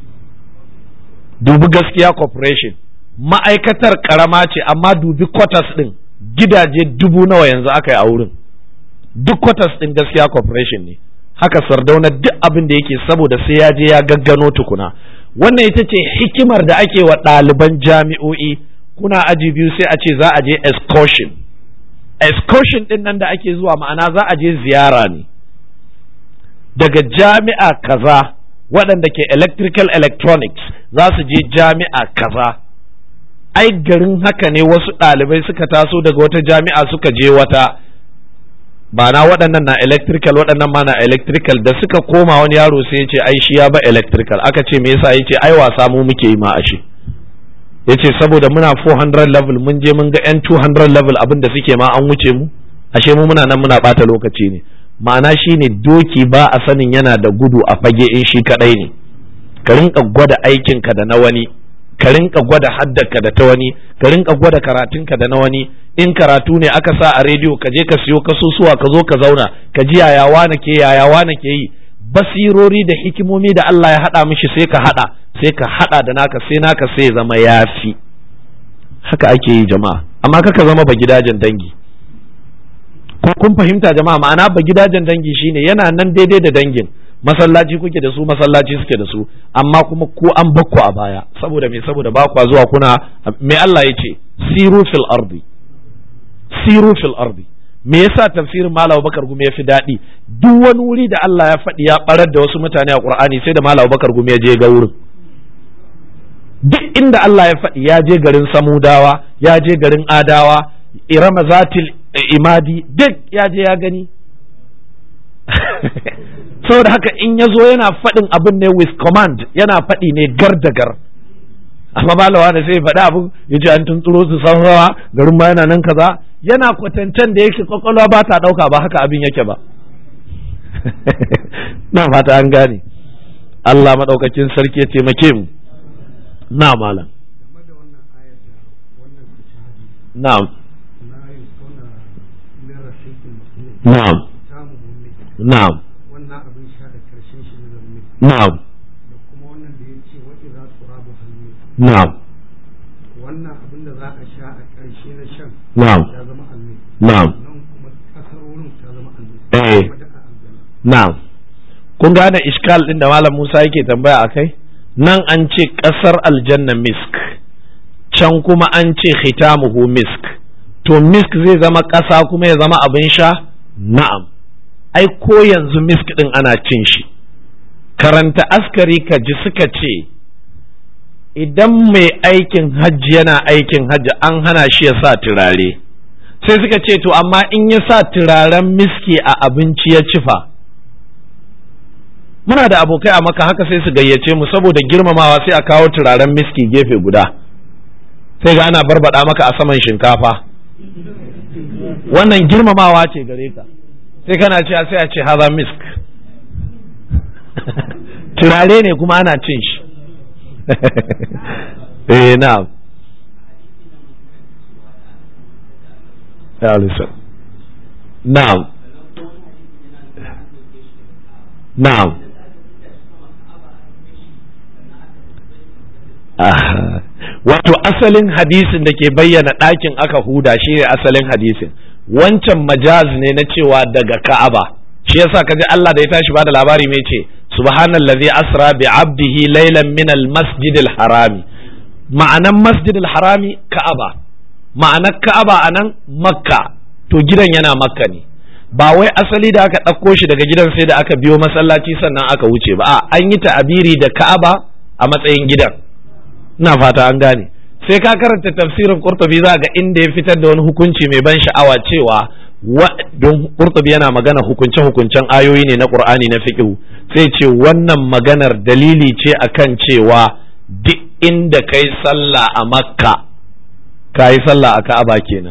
Speaker 1: dubi gaskiya corporation ma'aikatar karama ce amma dubi quarters ɗin gidaje dubu nawa yanzu aka yi a wurin duk quarters ɗin gaskiya corporation ne haka sardauna duk abin da yake saboda sai ya je ya gaggano tukuna wannan ita ce hikimar da ake wa ɗaliban jami'o'i kuna aji biyu sai a ce za a je excursion excursion ɗin nan da ake zuwa ma'ana za a je ziyara ne daga jami'a kaza waɗanda ke electrical electronics za su je jami'a kaza ai garin haka ne wasu ɗalibai suka taso daga wata jami'a suka je wata ba na waɗannan na electrical waɗannan ma na electrical da suka koma wani yaro sai ya ce ai shi ya ba electrical aka ce me yasa yace ai wasa mu muke yi ma ashe yace saboda muna 400 level mun je mun ga yan 200 level abin da suke ma an wuce mu ashe mu muna nan muna bata lokaci ne ma'ana shine doki ba a sanin yana da gudu a fage in shi kadai ne ka rinka gwada aikinka da na wani ka rinka gwada haddarka da ta wani ka rinka gwada karatunka da na wani in karatu ne aka sa a rediyo ka je ka siyo kasusuwa ka zo ka zauna ka ji yayawa na ke yayawa na ke yi basirori da hikimomi da Allah ya haɗa mishi sai ka haɗa sai ka haɗa da naka sai naka sai ya zama yafi haka ake yi jama'a amma kaka zama ba gidajen dangi ko kun fahimta jama'a ma'ana ba gidajen dangi shine yana nan daidai da dangin masallaci kuke da su masallaci suke da su amma kuma ku an bakku a baya saboda me saboda ba kwa zuwa kuna me Allah ya ce siru fil ardi siru fil ardi me yasa tafsirin Malam Bakar Gumi ya fi daɗi duk wani wuri da Allah ya faɗi ya barar da wasu mutane a Qur'ani sai da Malam Bakar Gumi ya je ga wurin duk inda Allah ya faɗi ya je garin Samudawa ya je garin Adawa Irama zatil imadi duk ya je ya gani saboda haka in ya zo yana faɗin abin ne with command yana faɗi ne gar da gar amma malawa da sai faɗi abin ya ce an tuntsuro su san rawa garin ma yana nan kaza yana kwatancen da yake kwakwalwa ba ta ɗauka ba haka abin yake ba na fata an gane Allah maɗaukakin sarki ya taimake mu na malam na'am na'am na'am
Speaker 2: wannan abin sha da karshen shi na zaune
Speaker 1: na'am
Speaker 2: da kuma wannan da ya ce waɗi za su rabu hannu
Speaker 1: na'am
Speaker 2: wannan abin da za a sha a ƙarshe na shan
Speaker 1: na'am
Speaker 2: ya zama almi
Speaker 1: na'am
Speaker 2: nan kuma ƙasar wurin ta zama almi
Speaker 1: Eh.
Speaker 2: kuma da a aljanna
Speaker 1: na'am kun gane iskal din da malam Musa yake tambaya akai nan an ce ƙasar aljanna misk can kuma an ce khitamuhu misk to misk zai zama ƙasa kuma ya zama abin sha na'am ai ko yanzu misk ɗin ana cin shi karanta askari ka ji suka ce idan mai aikin hajji yana aikin hajji an hana shi ya sa turare sai suka ce to amma in ya sa turaren miski a abinci ya cifa muna da abokai a maka haka sai su gayyace mu saboda girmamawa sai a kawo turaren miski gefe guda sai ga ana barbada maka a saman shinkafa wannan girmamawa ce gare ka sai kana cewa sai a ce haza misk turare ne kuma ana cin shi eh na'am ya listen na'am na'am wato asalin hadisin da ke bayyana ɗakin aka huda shi ne asalin hadisin wancan majaz ne na cewa daga ka'aba shi yasa kaji Allah da ya tashi bada labari mai ce subhanallazi asra bi abdihi laylan min al harami ma'anan masjidil harami ka'aba ma'anar ka'aba anan makka to gidan yana makka ne ba wai asali da aka ɗauko shi daga gidan sai da aka biyo masallaci sannan aka wuce ba a an yi ta'abiri da ka'aba a matsayin gidan ina fata an gane sai ka karanta tafsirin qurtubi za ga inda ya fitar da wani hukunci mai ban sha'awa cewa don qurtubi yana magana hukunce hukuncen ayoyi ne na qur'ani na fiqh sai ce wannan maganar dalili ce akan cewa duk inda kai sallah a makka kai sallah a ka'aba kenan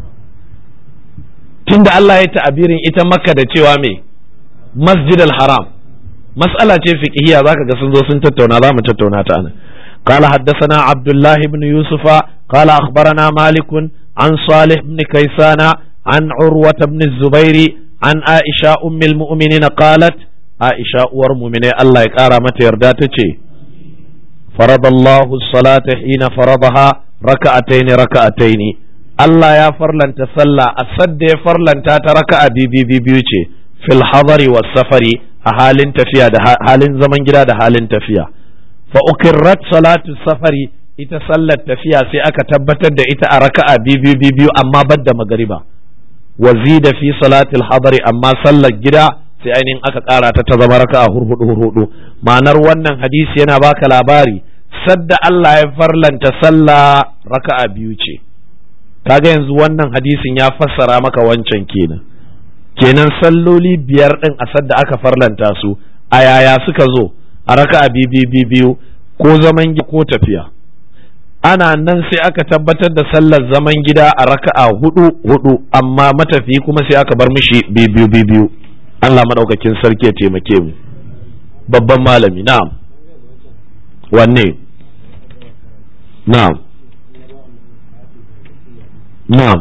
Speaker 1: tunda Allah ya ta'abirin ita makka da cewa me masjidal haram mas'ala ce fiqhiyya zaka ga sun zo sun tattauna za mu tattauna ta anan قال حدثنا عبد الله بن يوسف قال أخبرنا مالك عن صالح بن كيسان عن عروة بن الزبير عن عائشة أم المؤمنين قالت عائشة ورمؤمنين الله يكارى متى يرداتك فرض الله الصلاة حين فرضها ركعتين ركعتين الله يا فرلن تسلى أسد فرلن تاتركع بي بي بي بي في الحضر والسفر حال تفيا حال زمن جدا حال تفيا fa ukirrat salatu safari ita sallar tafiya sai aka tabbatar da ita a raka'a biyu biyu amma badda magariba wa zida fi salatil hadari amma sallar gida sai ainihin aka kara ta ta zama raka'a hurhudu hurhudu ma'anar wannan hadisi yana baka labari sadda Allah ya farlanta sallah raka'a biyu ce kaga yanzu wannan hadisin ya fassara maka wancan kenan kenan salloli biyar din a sadda aka farlanta su a yaya suka zo a raka'a biyu biyu ko zaman gida ko tafiya ana nan sai aka tabbatar da sallar zaman gida a raka'a hudu hudu amma matafi kuma sai aka bar mishi biyu biyu Allah madaukakin sarki ya taimake mu babban malami na'am wanne na'am na'am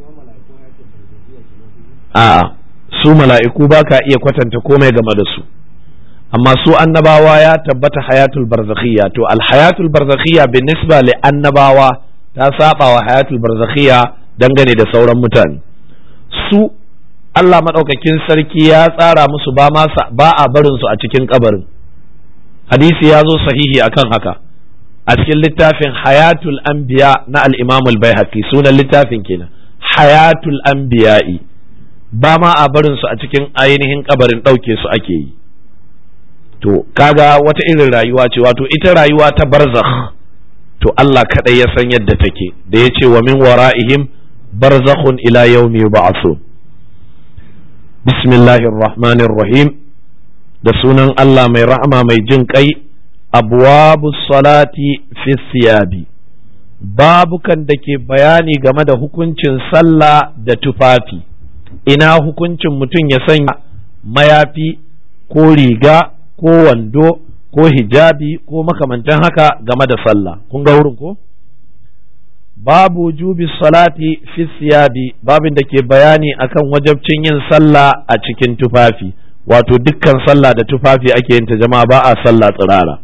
Speaker 1: a'a su mala'iku ba ka iya kwatanta komai game da su amma su annabawa ya tabbata hayatul barzakhiyya to al hayatul barzakhiyya bin nisba li annabawa ta saba wa hayatul barzakhiyya dangane da sauran mutane su Allah madaukakin sarki ya tsara musu ba ma ba a barin su a cikin kabarin hadisi ya zo sahihi akan haka a cikin littafin hayatul anbiya na al-imam al-baihaqi sunan littafin kenan hayatul anbiya'i ba ma a barin su a cikin ainihin kabarin ɗauke su ake yi to kaga wata irin rayuwa ce wato ita rayuwa ta barzakh to Allah kadai ya san yadda take da ya ce wa min wara'ihim barzakhun ila yawmi yub'athun bismillahir rahmanir rahim da sunan Allah mai rahama mai jin kai abwabus salati fi siyabi babukan da ke bayani game da hukuncin sallah da tufafi ina hukuncin mutum ya sanya mayafi ko riga ko wando ko hijabi ko makamantan haka game da sallah kun ga wurin ko babu wujubi salati fi siyabi babin da ke bayani akan wajabcin yin sallah a cikin tufafi wato dukkan sallah da tufafi ake yin ta jama'a ba a sallah tsirara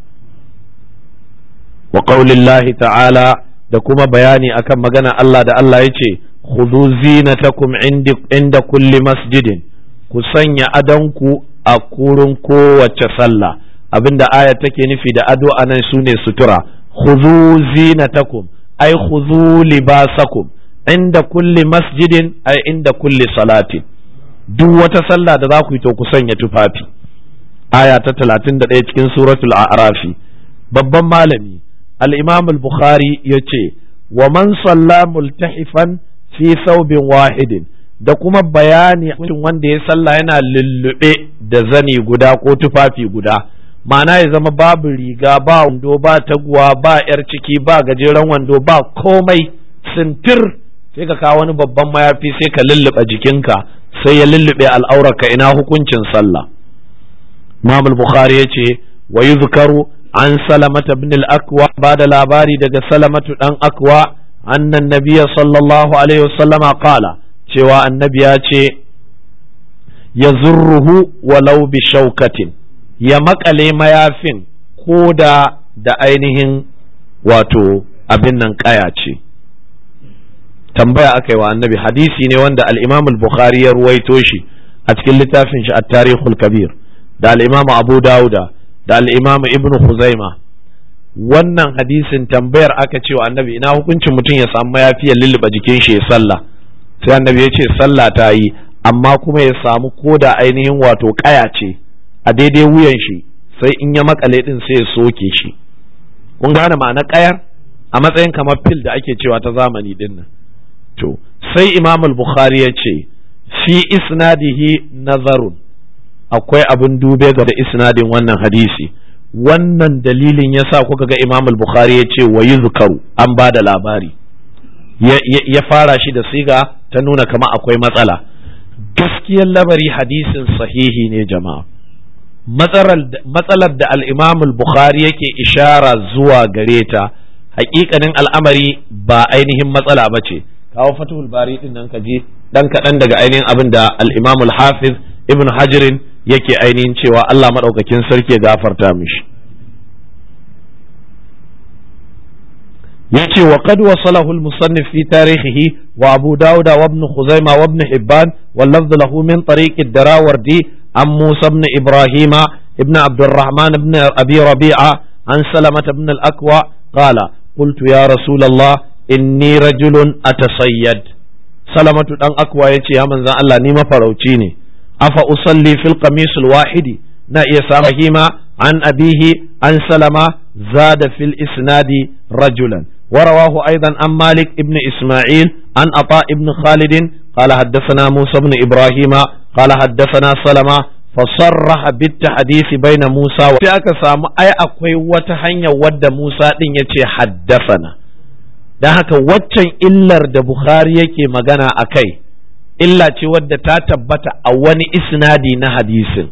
Speaker 1: wa qaulillahi ta'ala da kuma bayani akan magana Allah da Allah ya ce khudhu zinatakum inda kulli masjidin ku sanya adanku a kurin kowace sallah abinda aya take nufi da ado anan sune sutura khudhu zinatakum ai khudhu libasakum inda kulli masjidin ay inda kulli salatin duk wata sallah da za ku yi to ku sanya tufafi aya ta 31 cikin suratul a'rafi babban malami al-imam al-bukhari yace wa man salla multahifan fi thawbin wahidin da kuma bayani wanda ya salla yana lullube da zani guda ko tufafi guda ma'ana ya zama babu riga ba wando ba taguwa ba yar ciki ba gajeren wando ba komai sintir sai ka kawo wani babban mayafi sai ka lullube jikinka sai ya lullube al'aurarka ina hukuncin sallah Imam al-Bukhari yace wa yuzkaru an salamata ibn al-Akwa ba da labari daga salamatu dan Akwa annan nabiyya sallallahu alaihi wasallama qala cewa annabi ya ce ya zurruhu walau bi shaukatin ya makale mayafin ko da da ainihin wato abin nan kaya ce tambaya aka yi wa annabi hadisi ne wanda al-imam al-bukhari ya ruwaito shi a cikin littafin shi at-tarikhul kabir da al-imam abu dauda da al-imam ibn khuzaima wannan hadisin tambayar aka ce wa annabi ina hukuncin mutum ya samu mayafi ya lulluɓa jikin shi ya sallah sai annabi ya ce sallah ta yi amma kuma ya samu koda ainihin wato kaya ce a daidai wuyan shi sai in ya makale din sai ya soke shi kun gane ma'ana kayar a matsayin kamar fil da ake cewa ta zamani din nan to sai imam al-bukhari ya ce fi isnadihi nazarun akwai abin dube ga da isnadin wannan hadisi wannan dalilin yasa kuka ga imam al-bukhari ya ce wa yuzkaru an ba da labari ya fara shi da siga ta nuna kama akwai matsala gaskiyar labari hadisin sahihi ne jama'a matsalar da al-imam al-bukhari yake ishara zuwa gare ta hakikanin al'amari ba ainihin matsala ba ce kawo fatihul bari din nan kaji dan kaɗan daga ainihin abin da al-imam al-hafiz ibn hajirin yake ainihin cewa Allah maɗaukakin sarki ya gafarta mishi yace wa qad wasalahu al-musannif fi tarihihi wa abu dauda wa ibn khuzaima wa ibn hibban wal lafz lahu min tariq ad-darawardi an musa ibn ibrahima ibn abd الرحمن ibn abi rabi'a an salamah ibn al-akwa qala قلت يا رسول الله inni rajulun atasayyad salamatu dan akwa yace ya manzan Allah ni mafarauci ne afa usalli fil qamisul wahidi na iya samu hima an abihi an salama zada fil isnadi rajulan ورواه أيضا عن مالك ابن إسماعيل عن عطاء ابن خالد قال حدثنا موسى بن إبراهيم قال حدثنا سلمة فصرح بالتحديث بين موسى و سامو أي أقوي وتهنيا ود موسى دين يتي حدثنا don haka waccan illar da Bukhari yake magana a kai illa ce wadda ta tabbata a wani isnadi na hadisin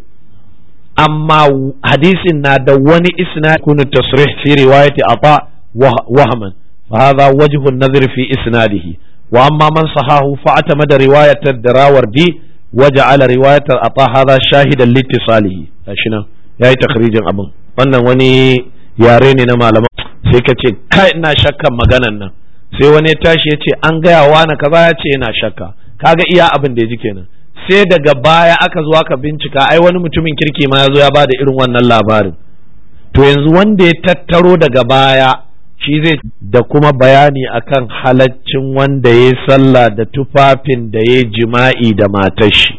Speaker 1: amma hadisin na da wani isnadi kunu tasrih fi riwayati ata wahman fa hadha wajhu an-nazr fi isnadihi wa amma man sahahu fa atamada riwayat ad-darawardi waja'ala riwayat ata hadha shahidan litisalihi gashi nan yayi takhrijin abin wannan wani yare ne na malaman sai ka ce kai ina shakkan maganan nan sai wani ya tashi ya ce an gaya wa na kaza ya ce yana shakka kaga iya abin da ya ji kenan sai daga baya aka zo aka bincika ai wani mutumin kirki ma ya zo ya ba da irin wannan labarin to yanzu wanda ya tattaro daga baya shi zai da kuma bayani akan halaccin wanda ya sallah da tufafin da ya jima'i da matar shi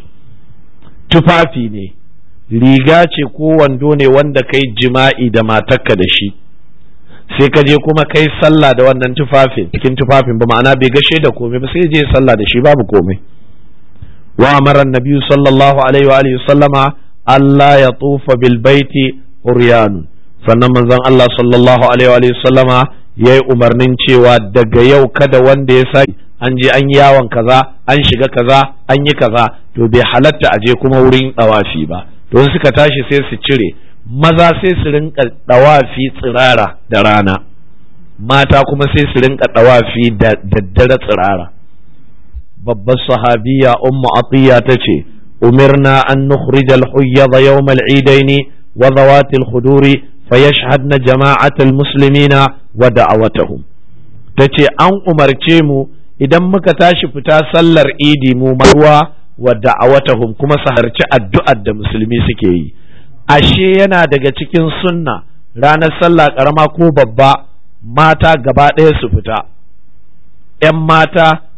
Speaker 1: tufafi ne riga ce ko wando ne wanda kai jima'i da matarka da shi sai ka je kuma kai sallah da wannan tufafin cikin tufafin ba ma'ana bai gashe da komai ba sai je sallah da shi babu komai wa amara annabi sallallahu alaihi wa alihi sallama Allah ya tufa bil baiti uryanun sannan manzon Allah sallallahu alaihi wa alihi sallama yayi umarnin cewa daga yau kada wanda ya sa an je an yi yawon kaza an shiga kaza an yi kaza to bai halatta a je kuma wurin dawafi ba don suka tashi sai su cire maza sai su rinka dawafi tsirara da rana mata kuma sai su rinka dawafi da daddare tsirara babbar sahabiya ummu atiya ta ce umirna an nukhrij al-huyyad yawm al-eidain wa zawat al-khuduri fayashhadna jama'at al-muslimina wa da'awatuhum tace an umarce mu idan muka tashi fita sallar idi mu marwa wa da'awatuhum kuma su harci addu'ar da musulmi suke yi ashe yana daga cikin sunna ranar sallah karama ko babba mata gaba ɗaya su fita ‘yan mata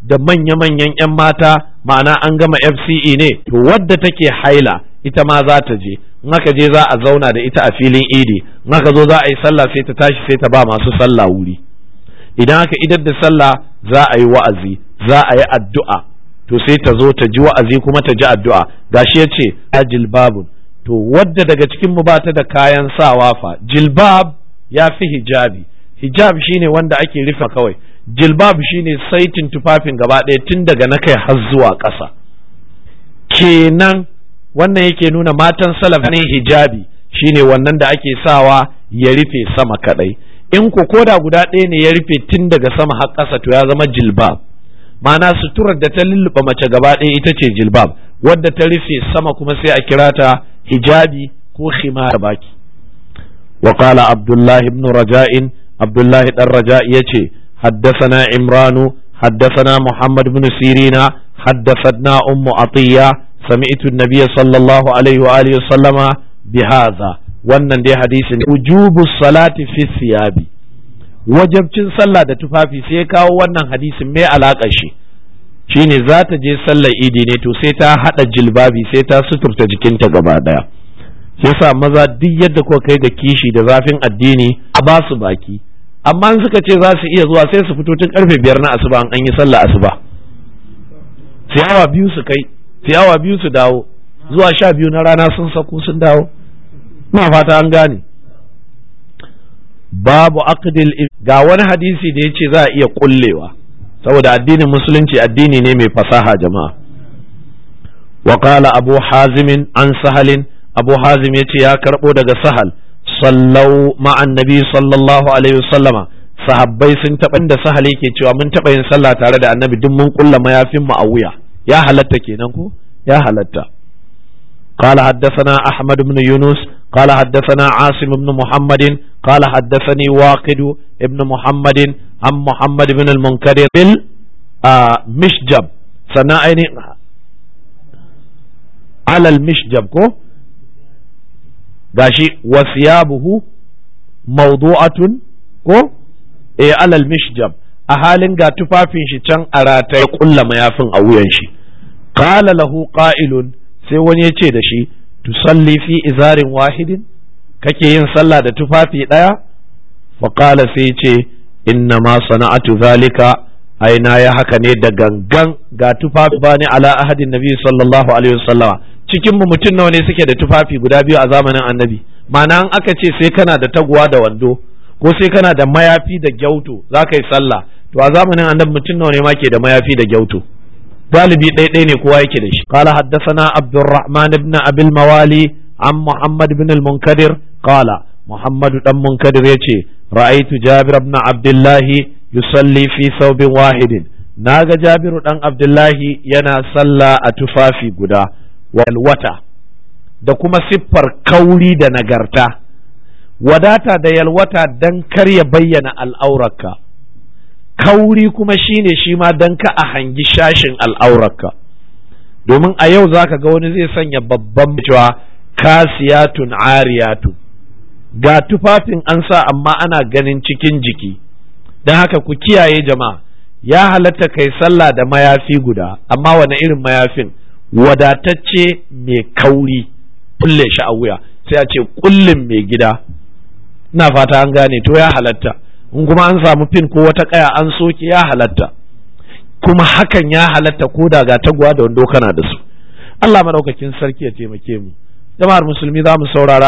Speaker 1: da manya-manyan 'yan mata ma'ana an gama fce ne to wadda take haila ita ma za ta je in aka je za a zauna da ita a filin idi in aka zo za a yi sallah sai ta tashi sai ta ba masu sallah wuri idan aka idar da sallah za a yi wa'azi za a yi addu'a to sai ta zo ta ji wa'azi kuma ta ji addu'a gashi ya ce a jilbabun to wadda daga cikin mu bata da kayan sawa fa jilbab ya fi hijabi hijab shine wanda ake rufe kawai jilbab shine saitin tufafin gaba ɗaya tun daga na kai har zuwa ƙasa kenan wannan yake nuna matan salaf ne hijabi shine wannan da ake sawa ya rufe sama kadai in ko koda guda ɗaya ne ya rufe tun daga sama har ƙasa to ya zama jilbab ma'ana suturar da ta lulluɓa mace gaba ɗaya ita ce jilbab wadda ta rufe sama kuma sai a kira ta hijabi ko khimar baki wa qala abdullah ibn raja'in abdullah dan raja yace haddathana imranu haddathana muhammad ibn sirina haddathatna ummu atiya sami'tu an-nabiy sallallahu alaihi wa alihi sallama bihadha wannan dai hadisin wujubu salati fi siyabi wajabcin sallah da tufafi sai kawo wannan hadisin mai alaƙa shi shine za ta je sallar idi ne to sai ta haɗa jilbabi sai ta suturta jikinta gaba ɗaya shi yasa maza duk yadda kuka kai ga kishi da zafin addini a ba su baki amma in suka ce za su iya zuwa sai su fito tun karfe biyar na asuba an yi sallah asuba sai awa biyu su kai sai awa biyu su dawo zuwa sha biyu na rana sun sako sun dawo ina fata an gane babu aqdil ga wani hadisi da yace za a iya kullewa saboda addinin musulunci addini ne mai fasaha jama'a wa qala abu hazim an sahalin abu hazim yace ya karbo daga sahal sallau ma'an nabi sallallahu alaihi wasallama sahabbai sun taɓa da sahal yake cewa mun taɓa yin sallah tare da annabi duk mun kulla mayafin mu a wuya ya halatta kenan ko ya halatta قال حدثنا أحمد بن يونس قال حدثنا عاصم بن محمد قال حدثني واقد ابن محمد عن محمد بن المنكدر المشجب سنائني على المشجب كو gashi wasiyabuhu mawdu'atun ko eh alal mishjab a halin ga tufafin shi can a rataye kulla mayafin a wuyan shi qala lahu qa'ilun sai wani ya ce da shi tusalli fi izarin wahidin kake yin sallah da tufafi ɗaya faƙala sai ce inna ma sana'atu zalika aina ya haka ne da gangan ga tufafi bani ala ahadin nabi sallallahu alaihi wasallama cikin mu mutum nawa ne suke da tufafi guda biyu a zamanin annabi ma'ana an aka ce sai kana da taguwa da wando ko sai kana da mayafi da gyauto za ka yi sallah to a zamanin annabi mutum nawa ne ma ke da mayafi da gyauto galibi ɗaiɗai ne kowa yake da shi qala haddathana abdurrahman ibn abil mawali an muhammad ibn al-munkadir qala muhammad dan munkadir yace ra'aytu jabir ibn abdullahi yusalli fi thawbin wahidin naga jabiru dan abdullahi yana sallah a tufafi guda wata da kuma siffar kauri da nagarta wadata da yalwata dan kar ya bayyana al'aurarka kauri kuma shine shi ma dan ka a hangi shashin al'aurarka domin a yau zaka ga wani zai sanya babban cewa kasiyatun ariyatu ga tufafin an sa amma ana ganin cikin jiki don haka ku kiyaye jama'a ya halatta kai sallah da mayafi guda amma wani irin mayafin wadatacce mai kauri kulle shi a wuya sai a ce kullin mai gida ina fata an gane to ya halatta in kuma an samu fin ko wata kaya an soke ya halatta kuma hakan ya halatta ko da ga taguwa da wando kana da su Allah madaukakin sarki ya taimake mu jama'ar musulmi za mu saurara